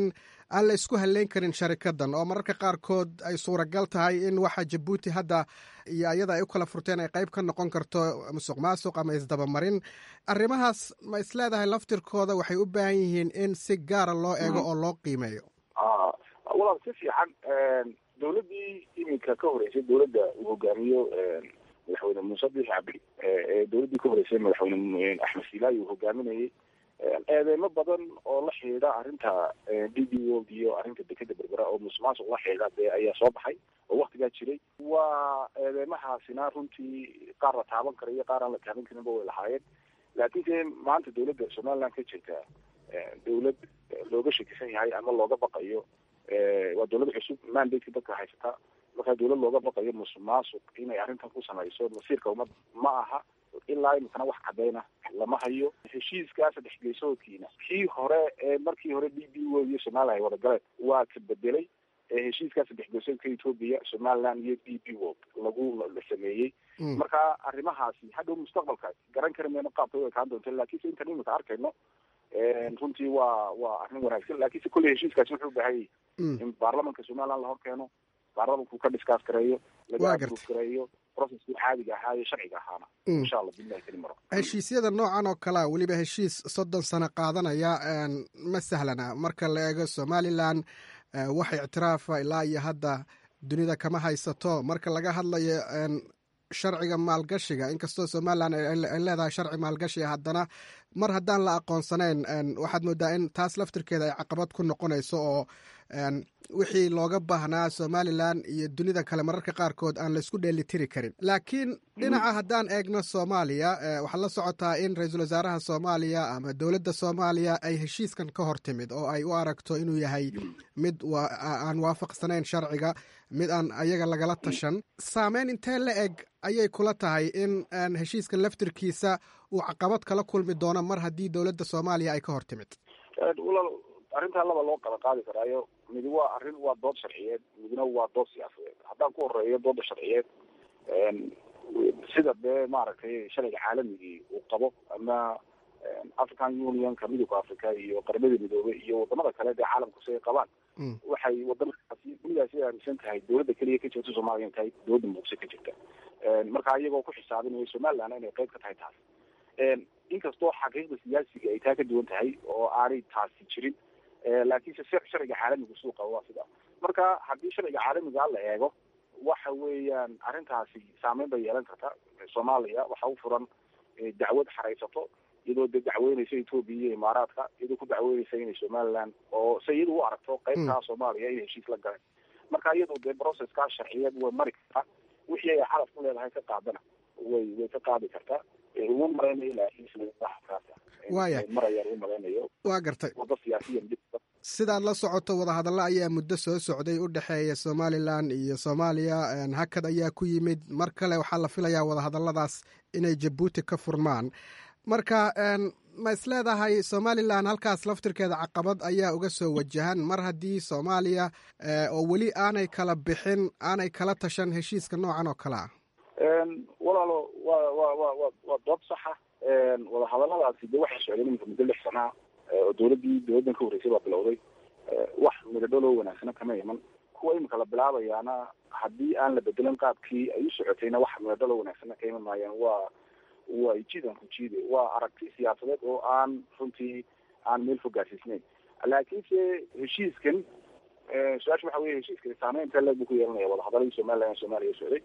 aan la isku halleyn karin sharikadan oo mararka qaarkood ay suuragal tahay in waxa jabuuti hadda iyo ayada ay u kala furteen ay qayb ka noqon karto musuq maasuq ama isdabamarin arrimahaas ma isleedahay laftirkooda waxay u baahan yihiin in si gaara loo eego oo loo qiimeeyo walaal si fiican dowladdii iminka ka horeysay dowladda uu hogaamiyo madaxweyne muuse biix cabdi ee dowladdii ka horeysay madaxweyne axmed siilaayi uu hogaaminayay eedeymo badan oo la xidhiidha arrinta d b world iyo arrinta dekeda berbera oo musuqmaasuq la xidhiidha dee ayaa soo baxay oo waktigaa jiray waa eedeymahaasina runtii qaar la taaban kara iyo qaar aan la taaban karinba way lahaayeen laakiinse maanta dowladda somaliland ka jirta dowlad looga shakisan yahay ama looga baqayo waa dowlad cusub mandate dadka haysata markaa dowlad looga baqayo musuq maasuq inay arrintan ku samayso masiirka ummad ma aha ilaa imikana wax cadeyna lama hayo heshiiskaa saddex geesoodkiina kii hore ee markii hore d b o iyo somaliland ay wada galeen waa ka bedelay heshiiskaa saddex geesoodka ethoopia somaliland iyo d b world lagu la sameeyey marka arrimahaasi hadhow mustaqbalka garan kari mayno qaabka u ekaan doonto laakiinse intan imika arkayno runtii waa waa arrin wanaagsan laakiinse kolley heshiiskaasi wuxuu ubaahan yahay in baarlamanka somaliland la hor keeno baarlamanku ka discuss gareeyo laga approve gareeyo processkii caadiga ahaa iyo sharciga ahaana insha allah billahi keli maro heshiisyada noocan oo kalea weliba heshiis soddon sano qaadanaya ma sahlana marka la eego somalilan wax ictiraafa ilaa iyo hadda dunida kama haysato marka laga hadlayo sharciga maalgashiga inkastoo somalilan ay leedahay sharci maalgashiga haddana mar haddaan la aqoonsanayn waxaad moodaa in taas laftirkeeda ay caqabad ku noqonayso oo wixii looga baahnaa somalilan iyo dunida kale mararka qaarkood aan laisku dheelitiri karin laakiin dhinaca haddaan eegno soomaaliya waxaad la socotaa in ra-iisul wasaaraha soomaaliya ama dowladda soomaaliya ay heshiiskan ka hor timid oo ay u aragto inuu yahay mid aan waafaqsanayn sharciga mid aan ayaga lagala tashan saameyn intee la eg ayay kula tahay in heshiiskan laftirkiisa uu caqabad kala kulmi doono mar haddii dowladda soomaaliya ay ka hor timid arrintaa laba loo kala qaadi karaayo midi waa arrin waa dood sharciyeed midna waa dood siyaasadeed haddaan ku horeeyo dooda sharciyeed sida dee maaragtay sharciga caalamigii uu qabo ama african unionka midowga africa iyo qaramada midoobey iyo wadamada kale dee caalamku si ay qabaan waxay wadamadaasi dunidaasi aaminsan tahay dowladda keliya ka jirta soomaaliya in tahay dowladda muqdisho ka jirta marka iyagoo ku xisaabinaya somaliland inay qayb ka tahay taas inkastoo xaqiiqda siyaasiga ay taa ka duwan tahay oo aanay taasi jirin laakiinse sharciga caalamiga suuqa waa sida marka haddii sharciga caalamiga la eego waxa weeyaan arrintaasi saameyn bay yeelan karta soomaaliya waxa u furan dacwad xaraysato iyadoo de dacweyneysa ethoopia iyo imaaraadka iyadoo ku dacweyneysa inay somaliland oo se iyadu u aragto qaybtaa soomaaliya inay heshiis la galeen marka iyadu dee proceskaa sharciyeed way mari kartaa wixii ay xalaf ku leedahay ka qaadana way way ka qaadi kartaa uma maraynayo laakiin waya marayaan u maraynayo waa gartay wada siyaasiyan sidaad la socoto wadahadallo ayaa muddo soo socday u dhexeeya somalilan iyo soomaaliya hakad ayaa ku yimid mar kale waxaa la filayaa wadahadalladaas inay jabuuti ka furmaan marka ma is leedahay somalilan halkaas laftirkeeda caqabad ayaa uga soo wajahan mar haddii soomaaliya oo weli aanay kala bixin aanay kala tashan heshiiska noocan oo kale ah walaalo wa wa wa wa waa dood saxa wadahadaladaasi de waxay socdeen iminka muddo lix sanaa oo dowladdii dowladdan ka horreysay baa bilowday wax midadholoo wanaagsana kama iman kuwa imika la bilaabayaana haddii aan la bedelan qaabkii ay u socotayna wax midadholoo wanaagsana ka iman maayaan waa waa jiidan ku jiide waa aragti siyaasadeed oo aan runtii aan meel fogaasisnayn laakiinse heshiiskan su-aasha waxa weye heshiiskan saameynta leeg buu ku yeelanaya wadahadaladii somaliland soomaaliya socday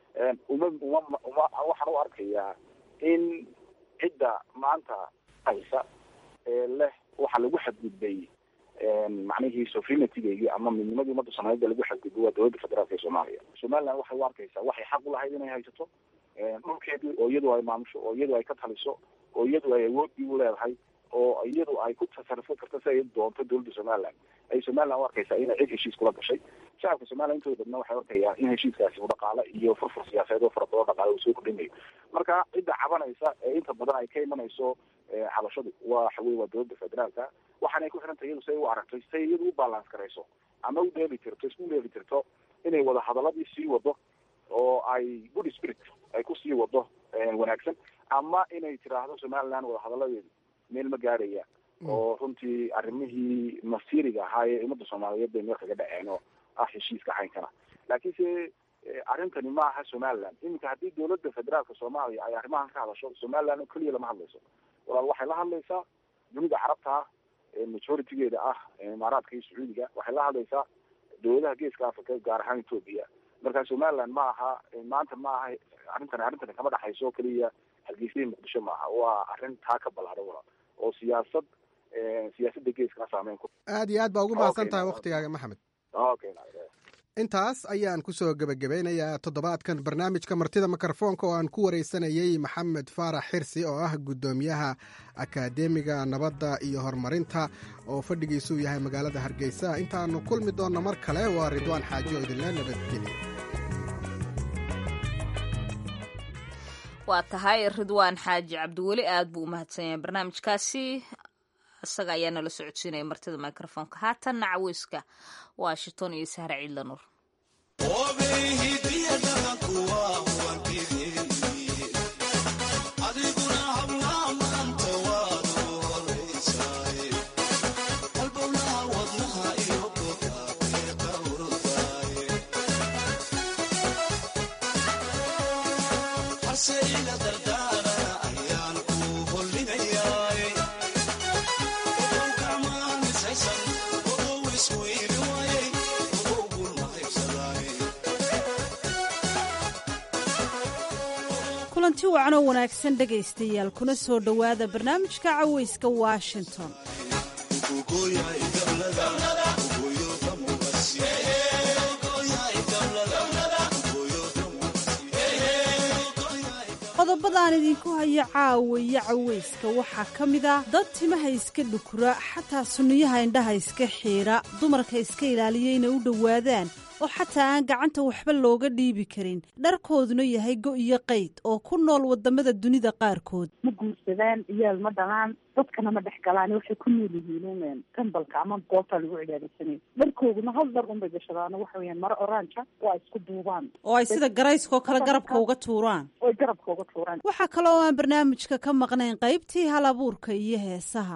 uma uma uma waxaan u arkayaa in cidda maanta haysa ee leh waxa lagu xadgudbay macnihii sovereignity-geygii ama midnimadii ummadda soomaalida lagu xadgudbay waa dowladda federaalka ee soomaaliya somaliland waxay u arkaysaa waxay xaq u lahayd inay haysato dhulkeedii oo iyadu ay maamusho oo iyadu ay ka taliso oo iyadu ay awoodii u leedahay oo iyadu ay ku tasarufo karto si ay doonto dowladda somaliland ay somaliland u arkaysaa inay cid heshiis kula gashay shacabka somaliland intooda badna waxay arkayaan in heshiiskaasi u dhaqaale iyo furfur siyaasadeed oo fara badan dhaqaale uu soo kordhinayo marka cidda cabanaysa ee inta badan ay ka imanayso cabashadu waxa weye waa dowladda federaalka waxaanay ku xiran tahay iyadu say u aragto say iyadu u balance garayso ama u dheeli tirto isku dheeli tirto inay wada hadaladii sii wado oo ay good spirit ay kusii wado wanaagsan ama inay tiraahdo somaliland wadahadaladeedu meel ma gaadhaya oo runtii arrimihii masiiriga ahaa ee ummadda soomaaliyeed bay meel kaga dhaceen oo ah heshiiska caynkana laakiinse arrintani ma aha somaliland iminka haddii dowladda federaalka soomaaliya ay arrimahan ka hadasho somaliland oo keliya lama hadlayso walaal waxay la hadlaysaa dunida carabta ah majoritigeeda ah imaaraadka iyo sacuudiga waxay la hadlaysaa dowladaha geeska africa gaar ahaan ethoopia marka somaliland ma aha maanta ma aha arrintani arrintani kama dhexayso oo keliya hargeysihii muqdisho maaha waa arrin taa ka ballaaran walaal oo siyaasad siyaasadda geeska saameyn ku aad iyo aad baa ugu mahadsan tahay waktigaaga maxamed okay intaas ayaan kusoo gebagabeynayaa toddobaadkan barnaamijka martida mikrofoonka oo aan ku wareysanayey maxamed faarax xirsi oo ah guddoomiyaha akaademiga nabadda iyo horumarinta oo fadhigiisuu yahay magaalada hargeysa intaannu kulmi doonno mar kale waa ridwaan xaaji oo idinla nabadgeliya waa tahay ridwaan xaaji cabdiweli aad buu u mahadsan yahay barnaamijkaasi isaga ayaa nala socodsiinaya martida microfoonka haatanna caweyska washington iyo sahre ciidla nuur kulanti wacan oo wanaagsan dhegaystayaal kuna soo dhowaada barnaamijka caweyska washington qodobadaan idinku hayo caawiyo caweyska waxaa ka mid ah dad timaha iska dhukura xataa sunniyaha indhaha iska xiidha dumarka iska ilaaliya inay u dhowaadaan oo xataa aan gacanta waxba looga dhiibi karin dharkooduna yahay go iyo qayd oo ku nool wadamada dunida qaarkood ma guursadaan iyaal ma dhalaan dadkana ma dhex galaan waxay ku nool yihiin kambalka ama goobta lagu cibaadaysanay dharkooduna hal dhar unbay gashadaan waxa weyaan maro oranja waa isku duubaan oo ay sida garayskoo kale garabka uga tuuraan oy garabka uga tuuraan waxaa kale oo aan barnaamijka ka maqnayn qaybtii hal abuurka iyo heesaha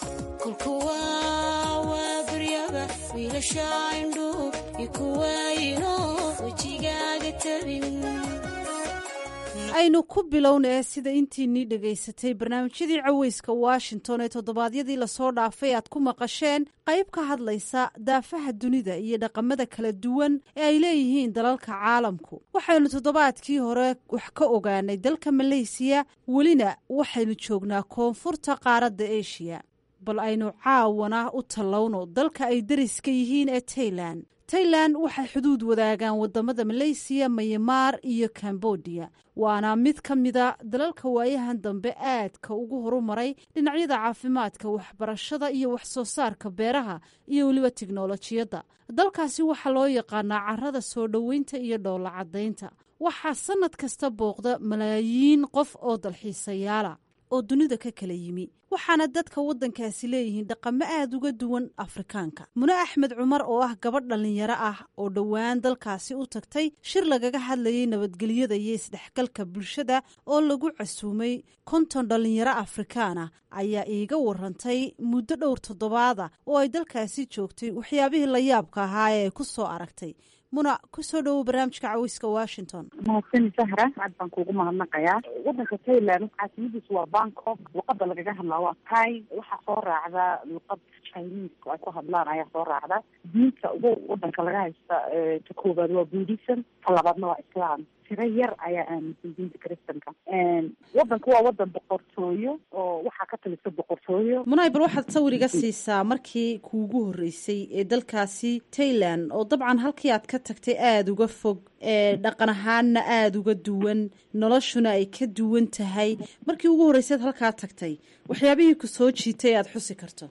aynu ku bilowna ee sida intiinii dhegaysatay barnaamijyadii caweyska washington ee toddobaadyadii lasoo dhaafay aad ku maqasheen qayb ka hadlaysa daafaha dunida iyo dhaqamada kala duwan ee ay leeyihiin dalalka caalamku waxaynu toddobaadkii hore wax ka ogaanay dalka maleysiya welina waxaynu joognaa koonfurta qaaradda eshiya bal aynu caawana u tallowno dalka ay dariska yihiin ee tailan tailan waxay xuduud wadaagaan wadamada maleysiya mayamaar iyo kambodiya waana mid ka mida dalalka waayahan dambe aadka ugu horumaray dhinacyada caafimaadka waxbarashada iyo wax soo saarka beeraha iyo weliba tiknolojiyadda dalkaasi waxaa loo yaqaanaa carada soo dhoweynta iyo dhoolla caddaynta waxaa sannad kasta booqda malaayiin qof oo dalxiisayaala oo dunida ka kala yimi waxaana dadka waddankaasi leeyihiin dhaqamo aada uga duwan afrikaanka mune axmed cumar oo ah gabadh dhallinyaro ah oo dhowaan dalkaasi u tagtay shir lagaga hadlayay nabadgelyada iyo isdhexgalka bulshada oo lagu casuumay konton dhallinyaro afrikaana ayaa iiga warantay muddo dhowr toddobaada oo ay dalkaasi joogtay waxyaabihii la yaabka ahaa ee ay ku soo aragtay muna kusoo dhowow barnaamijka caweyska washington mahadsan sahra aad baan kuugu mahadnaqayaa wadanka tailand caasimadiisu waa bangkok luqada lagaga hadlaa waa tai waxaa soo raacda luqad chineska ay ku hadlaan ayaa soo raacda diinta ugu wadanka laga haysta ta koowaad waa buddhism ta labaadna waa islam tiro yar ayaa aaminsan diinta kristanka wadanka waa wadan boqortooyo oo waxaa ka talisa boqortooyo munay bal waxaad sawiriga siisaa markii kuugu horreysay ee dalkaasi tailand oo dabcan halkii aad ka tagtay aada uga fog ee dhaqan ahaanna aada uga duwan noloshuna ay ka duwan tahay markii ugu horreysaad halkaa tagtay waxyaabihii ku soo jiitay aada xusi karto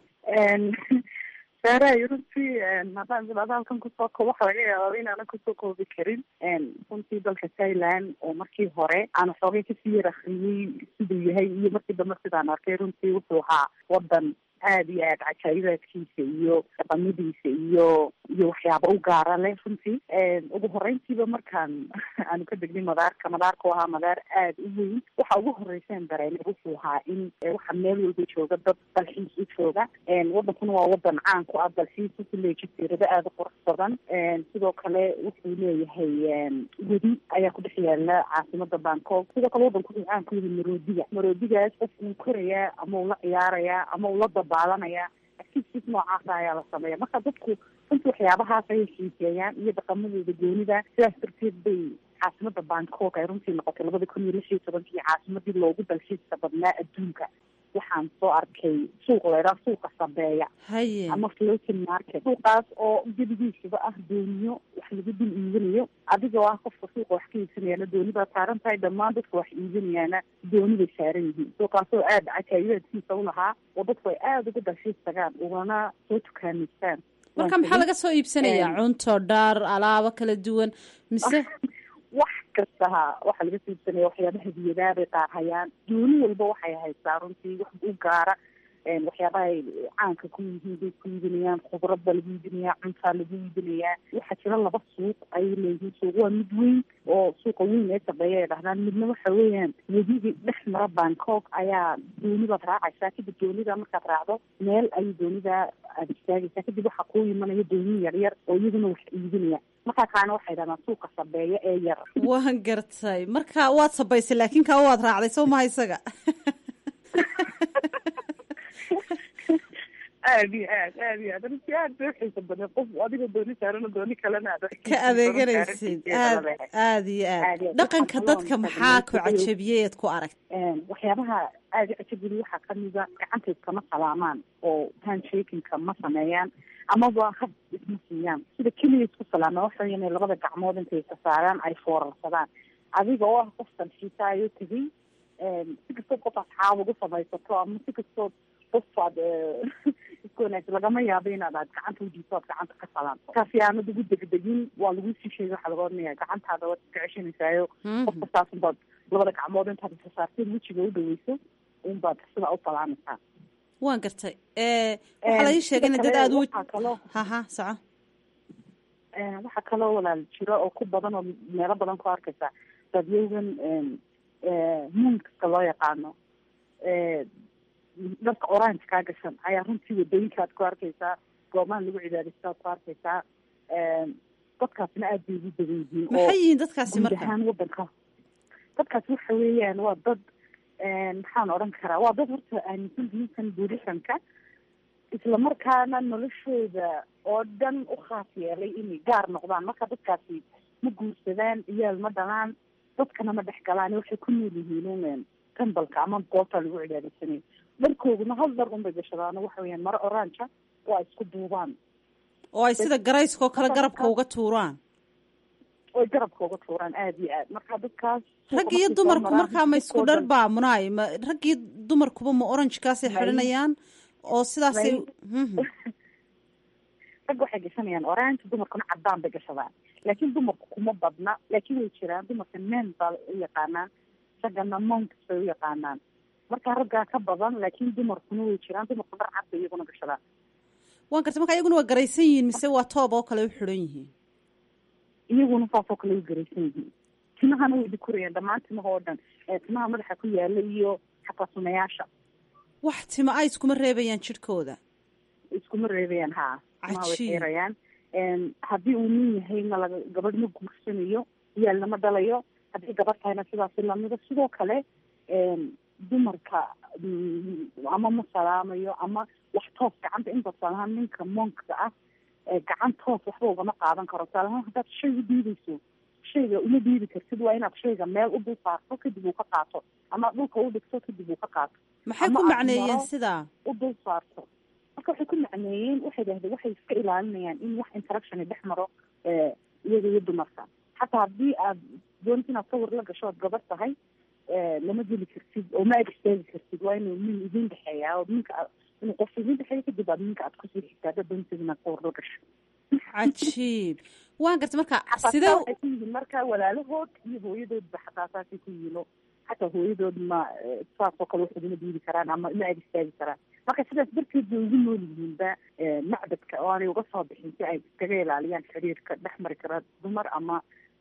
saaraay runtii haddaan bilaado halkan kusoo ko waxa laga yaabaa inaanan kusoo koobi karin runtii dalka thailand oo markii hore aan xoogay kasii yar akriyey siduu yahay iyo markii dambe sidaan arkay runtii wuxuu ahaa wadan aada iyo aad cajaayibaadkiisa iyo dhaqamadiisa iyo iyo waxyaaba u gaara leh runtii ugu horeyntiiba markaan aanu ka degnay madaarka madaarka u ahaa madaar aada u weyn waxa ugu horeyseen dareene wuxuu ahaa in waxa meel walba jooga dad dalxiis u jooga wadankuna waa wadan caan ku ah dalxiis wuxuu leeyahay jasiirado aada u qurux badan sidoo kale wuxuu leeyahay wedi ayaa ku dhex yaala caasimada bangkok sidoo kale wadanku wuxuu caan ku yahay maroodiga maroodigaas qof uu korayaa ama uu la ciyaarayaa ama uu la dabaalanaya activities noocaasa ayaa la sameeya marka dadku runtii waxyaabahaas ayay xiiseeyaan iyo dhaqamadooda goonida sidaas darteed bay caasimada bangkok ay runtii noqotay labada kun iyo lix iyo tobankii caasimadii loogu dalxiiska badnaa adduunka waxaan soo arkay suuq leeraa suuqa sabeeya haye ama floating market suuqaas oo gebigiisaba ah dooniyo wax lagu dul iibinayo adigoo ah qofka suuqa wax ka iibsanayana dooni baa saaran tahay dhammaan dadka wax iibinayaana dooni bay saaran yihiin suuqaasoo aada cajaayibaadkiisa ulahaa oo dadku ay aada uga dalxiis tagaan ugana soo tukaamaystaan marka maxaa laga soo iibsanayaa cunto dhaar alaabo kala duwan mise wax kasta ha waxaa laga soo iibsanaya waxyaaba hadiyadaa bay qaar hayaan dooni walba waxay haysaa runtii wax u gaara waxyaabaha ay caanka ku yihiin bay ku iibinayaan khudrad baa lagu iibinayaa cuntaa lagu iibinayaa waxaa jira laba suuq ayay leeyihiin suuq waa mid weyn oo suuqa weyn ee sabeeya ay dhahdaan midna waxa weeyaan wedigii dhex mara bangkok ayaa dooni baad raacaysaa kadib doonida markaad raacdo meel ayay doonida aada istaagaysaa kadib waxaa kuu imanaya dooni yar yar oo iyaguna wax iibinaya markaa kaana waxay dhahdaan suuqa sabeeya ee yar waan gartay marka waad sabaysay laakiin kaa waad raacday soo maha isaga aad iyo aad aad iyo aad runtii aad bay uxiisa badan qof adiga dooni saarano dooni kalena aad ka adeeganaysid aad aad iyo aad dhaqanka dadka maxaa ku cajabiyey eed ku aragt waxyaabaha aada i cajabiyey waxaa kamida gacanta iskama salaamaan oo handshakinka ma sameeyaan amaba hab isma siiyaan sida keliya isku salaama waxa inay labada gacmood intay ka saaraan ay foorarsadaan adiga oo ah qof dalxiisaayo tegay si kastood qof asxaab ugu samaysato ama si kastood qof aad isku wanaagsan lagama yaabo inaad aad gacanta ujiiso aad gacanta ka salaanto kaasi aanad ugu degdegin waa lagu sii sheegay waxaa laga odhanaya gacantaada waad iska ceshanaysayo qof kastaas unbaad labada gacmood intaad isa saarteed wejiga u dhaweyso unbaad sidaa u salaamaysaa waan gartay waxaa la ii sheegay ina dad aada u haha soco waxaa kaloo walaal jiro oo ku badan oo meelo badan ku arkaysa dadyowgan muunkaska loo yaqaano dharka orange kaa gashan ayaa runtii wadooyinkaad ku arkaysaa goobaha lagu cibaadaysta ad ku arkaysaa dadkaasna aad bay ugu badan yihiin maxay yihiin dadkaasi guud marka ahaan wadanka dadkaasi waxa weeyaan waa dad maxaan odhan karaa waa dad horta aaminsan diintan buurisanka islamarkaana noloshooda oo dhan u khaas yeelay inay gaar noqdaan marka dadkaasi ma guursadaan iyaal ma dhalaan dadkana ma dhex galaan waxay ku nool yihiin un tembalka ama goobta lagu cibaadaysanayo dharkooduna hal dhar unbay gashadaan waxa weyaan maro oranja oo ay isku duubaan oo ay sida garayskoo kale garabka uga tuuraan oy garabka uga tuuraan aada iyo aad marka dadkaas rag iyo dumarku markaa ma isku dhar baa munaay ma rag iyo dumarkuba ma oranjkaasay xidhanayaan oo sidaasay rag waxay gashanayaan orange dumarkuna cadaan bay gashadaan laakiin dumarku kuma badna laakiin way jiraan dumarka men baa u yaqaanaan raggana monks bay u yaqaanaan marka raggaa ka badan laakiin dumarkuna way jiraan dumarku dhar cad bay iyaguna gashadaan waan gartay marka iyaguna waa garaysan yihiin mise waa toob oo kale u xidhan yihiin iyaguna saasoo kale u garaysan yihiin timahana way dikurayaan dhammaan timaha oo dhan timaha madaxa ku yaala iyo xataa sunayaasha wax tima a iskuma reebayaan jidhkooda iskuma reebayaan ha timaha way Cajiib. xeerayaan haddii uu nin yahayna laga gabadh ma guursanayo iyaalna ma dhalayo haddii gabadh tahayna sidaasi lamida sidoo kale dumarka mm, ama ma salaamayo ama wax toos gacanta inta salahaan ninka monkka ah ee gacan toos waxba ugama qaadan karo salahaan haddaad shay u dhiibayso shayga uma dhiibi kartid waa inaad shayga meel u dul saarto kadib uu ka qaato ama dhulka u dhigto kadib uu ka qaato maxay Ama ku aad macneeyeen maro sidaa u dul saarto marka waxay ku macneeyeen waxay dhahdeen waxay iska ilaalinayaan in wax interaction dhex maro eh, iyaga iyo dumarka xataa haddii aad doonta inaad sawir la gasho ood gabar tahay eh, lama geli kartid oo ma ag istaagi kartid waa inuu nin idin dhexeeya oo ninka aad- inuu qof idin dhexeeyo kadib aad ninka aad kusii xigtaa haddaad doontid inaad sawir la gasho cajiib waan gartay marka xataa sidee saa waxay ku yihiin marka walaalahood iyo hooyadoodba xataa saasay ku yihiin oo xataa hooyadood ma eh, saasoo kale wax iguma diidi karaan ama ma ag istaagi karaan marka sidaas darteed bay ugu nool yihiinba macbadka oo aanay uga soo bixin si ay iskaga ilaaliyaan xiriirka dhex mari kara dumar ama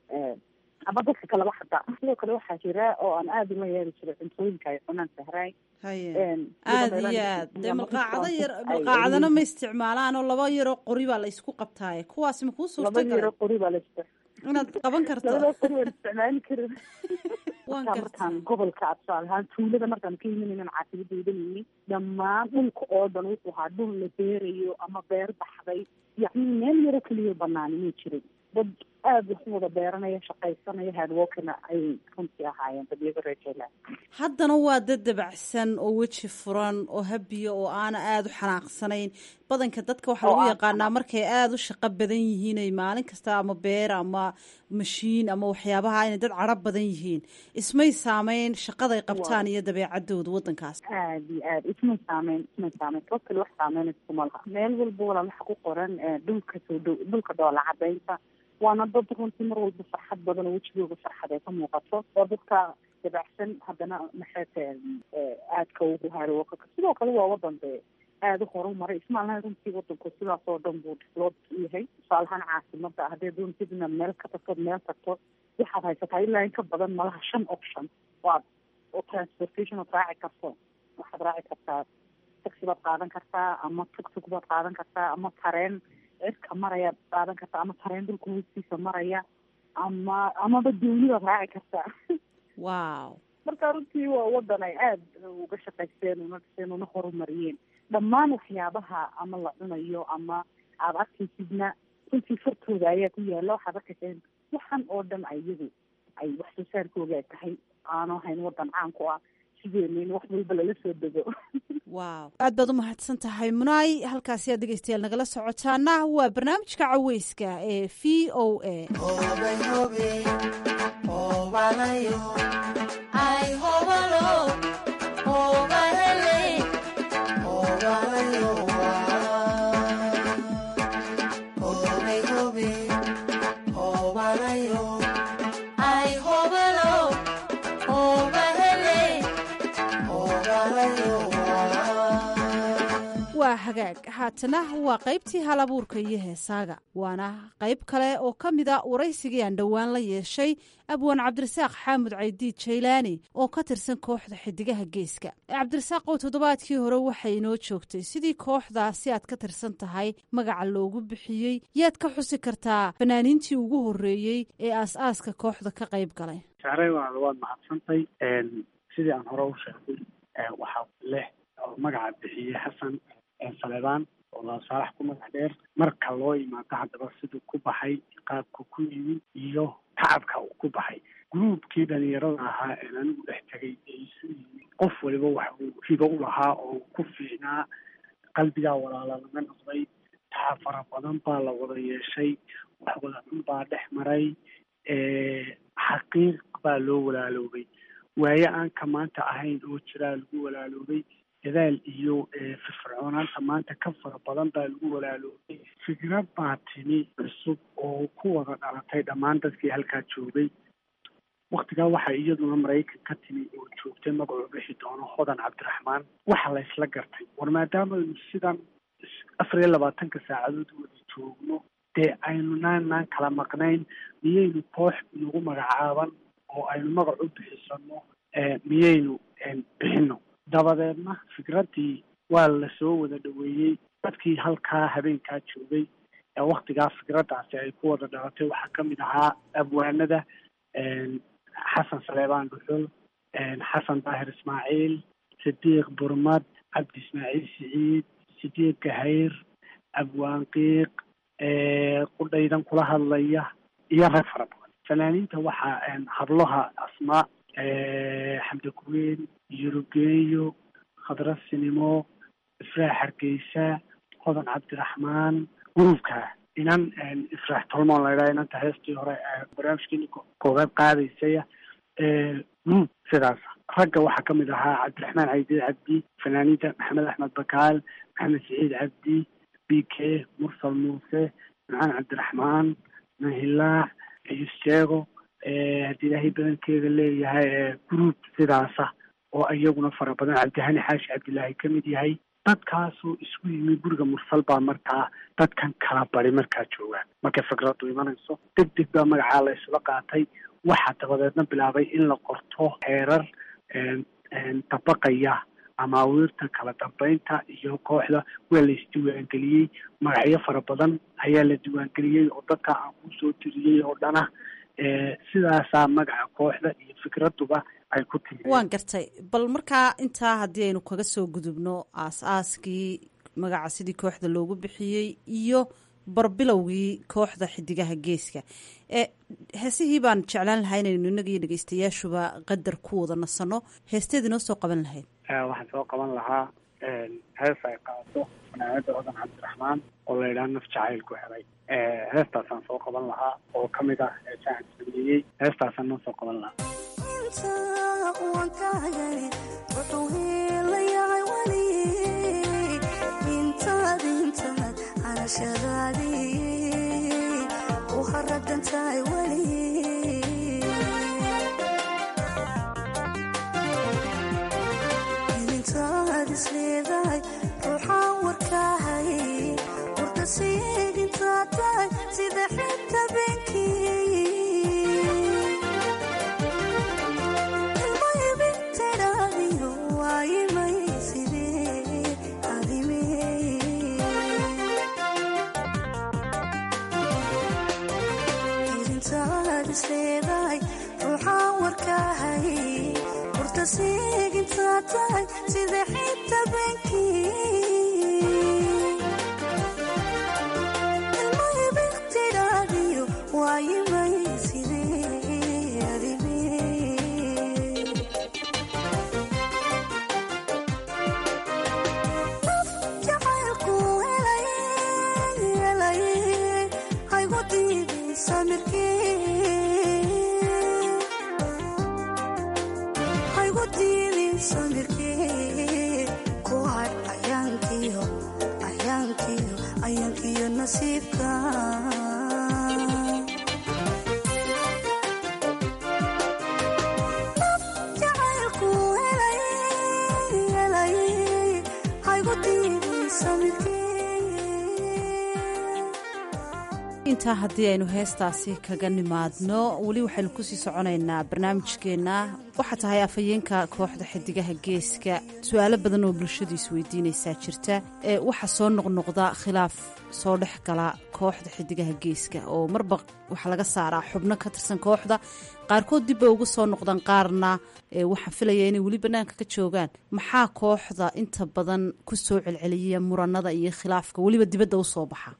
ama dadka kaleba xataa sidoo kale waxaa jira oo aan aada ula yeeri jiray cuntooyinka ay cunaan sahraay haye aada iyo aad dee malqaacado yar malqaacadana ma isticmaalaan oo laba yaroo qori baa la isku qabtaaye kuwaasi ma kuu suurta laba galay yaro qori baa la istic inaad qaban karto labada qori waan isticmaali karin waan markaa gartay markaan gobolka tusaale ahaan tuulada markaan ka imanaynan caasimada idanayni dhammaan dhulka oo dhan wuxuu ahaa dhul la beerayo ama beer baxday yacni meel yaro keliya banaani ma jirin dad aada wax wada beeranaya shaqaysanaya hardworkina ayay runtii ahaayeen dad iyaga reer jaylaan haddana waa dad dabacsan oo weji furan oo habiya oo aana aada u xanaaqsanayn badanka dadka waxaa Oo lagu aan yaqaanaa markay aada u shaqo badan yihiin ay maalin kasta ama beer ama mashiin ama waxyaabaha inay dad cadro badan yihiin ismay saameyn shaqaday qabtaan iyo dabeecadooda waddankaas aada iyo aada ismay saameyn ismay saameyn sabab kale wax saameyn iskuma laha meel walba walaa waxa ku qoran eh, dhulka soo dhow dhulka dhoola cadaynta waana dad runtii mar walba farxad badan oo wejigooga farxad ay ka muuqato oo dadka dabacsan haddana maxay tahay eh, aadka ugu haro sidoo kale waa wadan dee aada u horumaray ismaalnaha runtii wadanku sidaas oo dhan buu develop u yahay tusaalahaan caasimada haddii doontid inaad meel ka tagto meel tagto waxaad haysataa ilaa in ka badan malaha shan option waad oo transportation ood raaci karto waxaad raaci kartaa taxi baad qaadan kartaa ama tugtug baad qaadan kartaa ama tareen cirka marayaad qaadan kartaa ama tareen dhulka hoostiisa maraya ama amaba dooni baad raaci kartaa wow marka runtii waa wadan ay aada uga shaqaysteen una dhiseen una horumariyeen dhammaan waxyaabaha ama la cunayo ama aada arkaysidna runtii fartooda ayaa ku yaala waxaad arkayseen waxan oo dhan ayagu ay wax soo saarkooga ay tahay aanu ahayn wadan caan ku ah sideena in wax walba lala soo dego wow aad baad u mahadsan tahay munaay halkaasi aad dhegeystayaal nagala socotaana waa barnaamijka caweyska ee v o a waa hagaag haatana waa qaybtii hal abuurka iyo heesaaga waana qayb kale oo ka mida waraysigii aan dhowaan la yeeshay abwaan cabdirasaaq xaamud caydiid jaylaani oo ka tirsan kooxda xidigaha geeska cabdirasaaq oo toddobaadkii hore waxay inoo joogtay sidii kooxdaasi aad ka tirsan tahay magaca loogu bixiyey yaad ka xusi kartaa fanaaniintii ugu horreeyey ee aas-aaska kooxda ka qayb galay saaray waa waad mahadsantay sidii aan hore u sheegay waxaa leh oo magaca bixiyey xasan saleebaan oo laasaalax ku magac dheer marka loo imaado haddaba siduu ku baxay qaabka ku yimid iyo tacabka uu ku baxay gruubkii dhalinyarada ahaa een anigu dhex tegay ee isu yimid qof waliba wax uu hibo u lahaa oo ku fiicnaa qalbigaa walaala laga noqday tacab fara badan baa la wada yeeshay wax wada cun baa dhex maray xaqiiq baa loo walaaloobay waaye aan ka maanta ahayn oo jiraa lagu walaaloobay dadaal iyo firfircoonaanta maanta ka fara badan baa lagu walaaloobay fikrad baa timi cusub oo ku wada dhalatay dhammaan dadkii halkaa joogay waktigaa waxaa iyaduna maraykan ka timi oo joogtay magacuu bixi doono hodan cabdiraxmaan waxa la isla gartay war maadaamaaynu sidan afar iyo labaatanka saacadood wada joogno dee aynu naanaan kala maqnayn miyaynu koox nagu magacaaban oo aynu magac u bixisano miyaynu bixino dabadeedna fikraddii waa la soo wada dhoweeyey dadkii halkaa habeenkaa joogay ee waktigaa fikraddaasi ay ku wada dhalatay waxaa ka mid ahaa abwaanada xasan saleebaan dhuxul xasan daahir ismaaciil sidiiq burmad cabdi ismaaciil siciid sidiiq gahayr abwaan qiiq qudhaydan kula hadlaya iyo rag fara badan fanaaniinta waxaa hablaha asmaa xamdi kuween yurugeeyo khadra sinimo ifraax hargeysa hodan cabdiraxmaan gruubka inan ifraax tolmoon laydhaha inanta heestii hore barnaamijkeeni koobaad qaadaysaya gruub sidaas ragga waxaa kamid ahaa cabdiraxmaan caydiid cabdi fanaaniinta maxamed axmed bakaal maxamed siciid cabdi b k mursal muuse macaan cabdiraxmaan mahilaax ayuseego haddii ilaahay badankeeda leeyahay gruub sidaasa oo iyaguna fara badan cabdihani xaashi cabdilaahi ka mid yahay dadkaasoo isku yimi guriga mursal baa markaa dadkan kala bari markaa joogaan markay fikradu imanayso deg deg baa magacaa la isla qaatay waxaa dabadeedna bilaabay in la qorto heerar dabaqaya amaawiirta kala dambeynta iyo kooxda waa la isdiiwaangeliyey magacyo fara badan ayaa la diiwaangeliyey oo dadka aan kusoo tiriyey oo dhana sidaasaa magaca kooxda iyo fikraduba ay ku timi waan gartay bal markaa intaa haddii aynu kaga soo gudubno aas-aaskii magaca sidii kooxda loogu bixiyey iyo barbilowgii kooxda xidigaha geeska e heesihii baan jeclaan lahaa inaynu inaga iyo dhegeystayaashuba qadar ku wada nasano heesteed inoo soo qaban lahayd waxaan soo qaban lahaa hees ay qaado fanaanada odan cabdiraxmaan oo la yidhaha naf jacayl ku helay heestaasaan soo qaban lahaa oo kamid ah heesahan sameeyey heestaasaan noo soo qaban lahaa intaa haddii aynu heestaasi kaga nimaadno weli waxaynu kusii soconaynaa barnaamijkeenna waxaa tahay afhayeenka kooxda xidigaha geeska su-aalo badan oo bulshadu isweydiinaysaa jirta ee waxaa soo noqnoqda khilaaf soo dhex gala kooxda xidigaha geeska oo marba waxaa laga saaraa xubno ka tirsan kooxda qaarkood dib bay uga soo noqdaan qaarna waxaa filaya inay weli bannaanka ka joogaan maxaa kooxda inta badan ku soo celceliya muranada iyo khilaafka weliba dibadda usoo baxa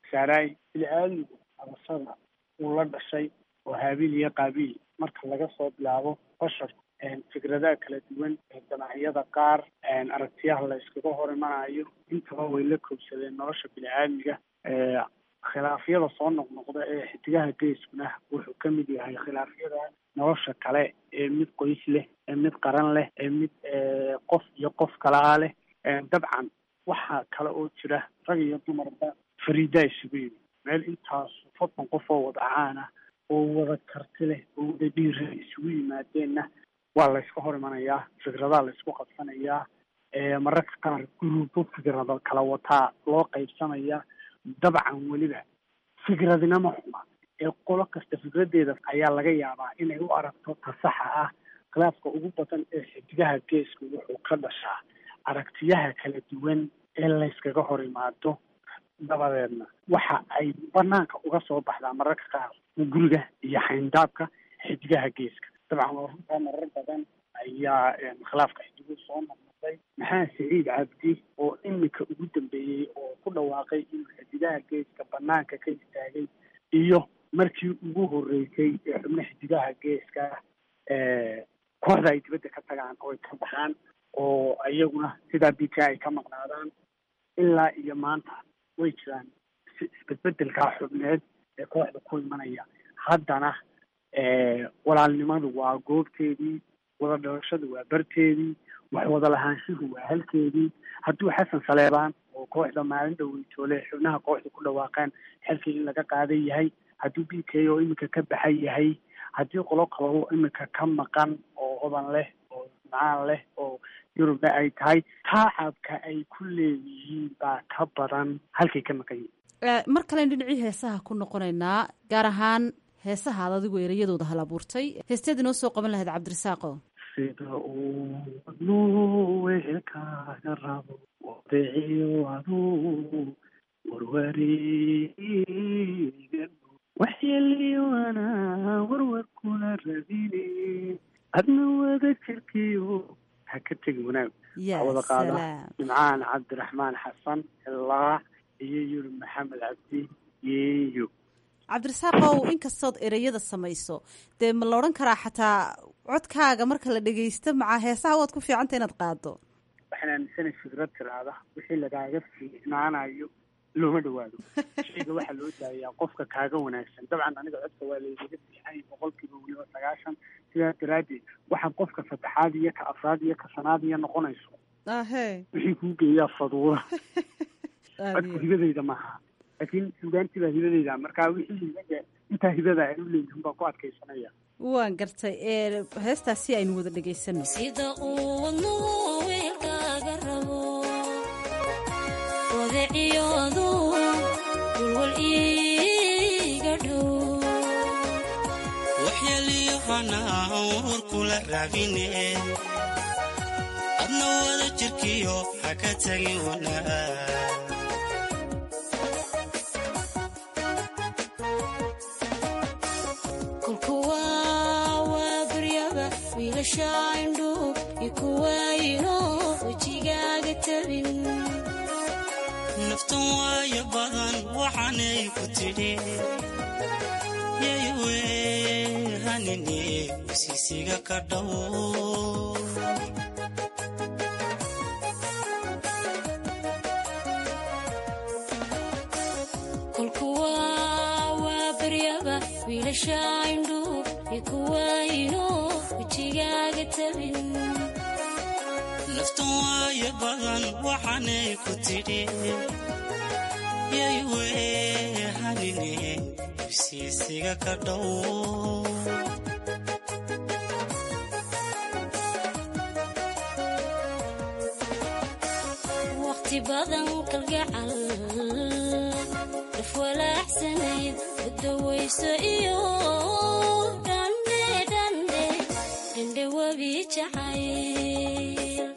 abasada uu la dhashay oo haabiil iyo qaabiil marka laga soo bilaabo basharku fikradaha kala duwan ee danacyada qaar aragtiyaha la iskaga hor imanayo intaba way la koobsadeen nolosha bini-aadmiga khilaafyada soo noqnoqda ee xidigaha geeskuna wuxuu ka mid yahay khilaafyada nolosha kale ee mid qoys leh ee mid qaran leh ee mid qof iyo qof kalaa leh dabcan waxaa kale oo jira rag iyo dumarba fariidaa isugu yimi meel intaas soddon qof oo wada caana oo wada karti leh oo wada dhiira isugu yimaadeenna waa layska hor imanayaa fikradaha laysku qabsanayaa mararka qaar guruubo fikrado kala wataa loo qaybsanayaa dabcan weliba fikradinama xuma ee qolo kasta fikradeeda ayaa laga yaabaa inay u aragto ta saxa ah khilaafka ugu badan ee xidigaha geesku wuxuu ka dhashaa aragtiyaha kala duwan ee layskaga hor imaado dabadeedna waxa ay banaanka uga soo baxdaa mararka qaar guriga iyo xayndaabka xidigaha geeska dabcan waa runtaa marar badan ayaa khilaafka xidiguhu soo noqnoqday maxaa siciid cabdi oo iminka ugu dambeeyey oo ku dhawaaqay inuu xidigaha geeska banaanka ka istaagay iyo markii ugu horeysay ee xubno xidigaha geeska kooxda ay dibadda ka tagaan oo ay ka baxaan oo iyaguna sidaa b k ay ka maqnaadaan ilaa iyo maanta way jiraan isbedbedelkaa xubneed ee kooxda ku imanaya haddana walaalnimadu waa goobteedii wada dhalashadu waa barteedii wax wada lahaanshuhu waa halkeedii hadduu xasan saleebaan oo kooxda maalin dhaweytoole xubnaha kooxda ku dhawaaqeen xilkii in laga qaadan yahay hadduu b k oo iminka ka baxan yahay haddii qolo kalabo iminka ka maqan oo hodan leh oo macaan leh oo yurubna ay tahay taacabka ay ku leeyihiin baa ka badan halkay ka maqan yihiin mar kalen dhinacii heesaha ku noqonaynaa gaar ahaan heesaha ad adigu ereyadooda hal abuurtay heesteed inoo soo qaban lahayd cabdirasaaqo sida uu wadnuu wehelkaaga rabo wadeeciyo aduu warwareega waxyeeliyoana warwar kula rabine adna wada jirkiyo ha ka tegi wanaag ya wada qaada salaam nimcaan cabdiraxmaan xasan ilaa iyo yuri maxamed cabdi yeeyo cabdirasaaqow inkastood ereyada samayso dee ma la odhan karaa xataa codkaaga marka la dhegeysto macaa heesaha waad ku fiicanta inaad qaado waxaan aaminsanay fikrad tiraada wixii lagaaga fiicnaanayo looma dhawaado shayga waxaa loo daayaa qofka kaaga wanaagsan dabcan aniga codka waa laygaga fiicanya boqolkiiba weliba sagaashan sidaas daraaddeed waxaad qofka saddexaad iyo ka afraad iyo ka shanaad iyo noqonayso ahe wixii kuu geeyaa faduura codku hibadayda maaha laakiin sugaantii baa hibadayda marka wixii hibaga intaa hibada ay u leeyihin baa ku adkaysanaya waan gartay ee heestaasi aynu wada dhegaysano sida uu wadnuhu weelkaaga rabo wadaciyoodu walwal iiga dhow waxyeeliyahana warwar kula raabine adna wada jirkiyo ha ka tagin wanaag kulkuwa waa baryaba wiilasha indhu ikuwaayino wejigaaga tabin naftan waayo badan waxaanay ku tidhi yaywe hanine wasiisiga ka dhow kulkuwa waa baryaba wiilasha indhu ikuwaayino wejigaaga tabin naftan waayo badan waxaanay ku tidhi yaywe hanine wasiisiga ka dhow waqti badan kalgacal daf walaacsanayd udawayso iyo dhandhe dhandhe dhandhe webi jacayl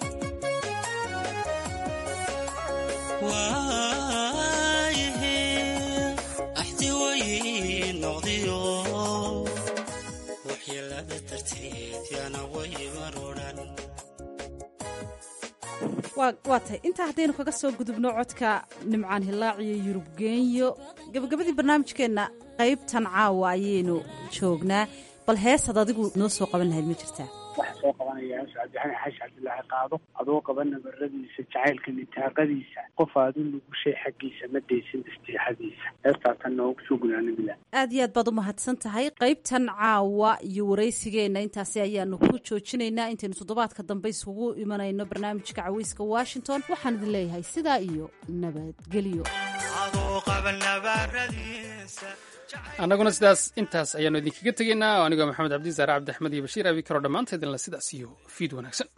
waayahe axdi way noqdiyo waxyeelada darteed yaana way marodhan waa waa tahay intaa haddaynu kaga soo gudubno codka nimcaan hilaaciyo yurub geenyo gabagabadii barnaamijkeenna qaybtan caawa ayaynu joognaa bal heesad adigu noo soo qaban lahayd ma jirtaa waxaa soo qabanaya hees cabdixani xaashi cabdilaahi qaado adoo qaba nabaradiisa jacaylka nitaaqadiisa qof aadu nugushay xaggiisa ma daysin istiixadiisa heestaasan noogu soo gudaanabila aad iyo aad baad u mahadsan tahay qaybtan caawa iyo waraysigeenna intaasi ayaanu ku joojinaynaa intaynu toddobaadka dambe isugu imanayno barnaamijka caweyska washington waxaan idin leeyahay sidaa iyo nabadgelyo annaguna sidaas intaas ayaanu idinkaga tegaynaa oo anigoo maxamed cabdi saare cabdi axmed iyo bashiir abi karo dhammaanteedinla sidaas iyo fiid wanaagsan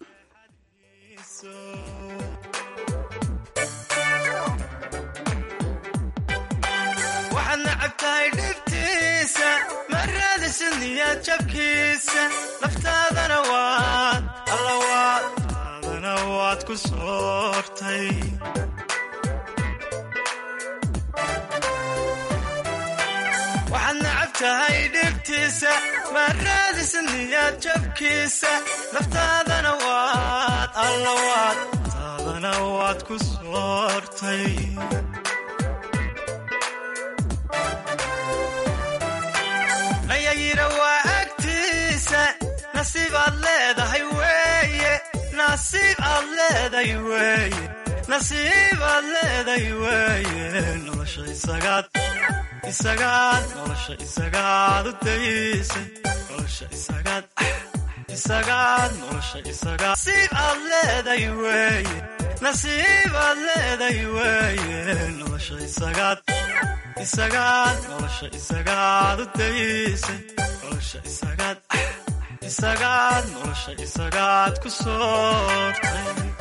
waxaad nacab tahay dhibtiisa ma raadisid niyad jabkiisa naftaadana waad alla waad taadana waad ku soortay waxaad nacab tahay dhibtiisa ma raadisid niyad jabkiisa naftaadana waad alla waad taadana waad ku soortay nayayira waa agtiisa nasiib aad leedahay weeye nasiib aad leedahay weeye nasiib aad leedahay weeye nolosha isagaad isagaad nolosha isagaad u daysay nolosha isagaad isagaad nolosha isagaad nasiib aad leedahay weeye nasiib aad leedahay weeye nolosha isagaad isagaad nolosha isagaad u daysay nolosha isagaad isagaad nolosha isagaad ku soortay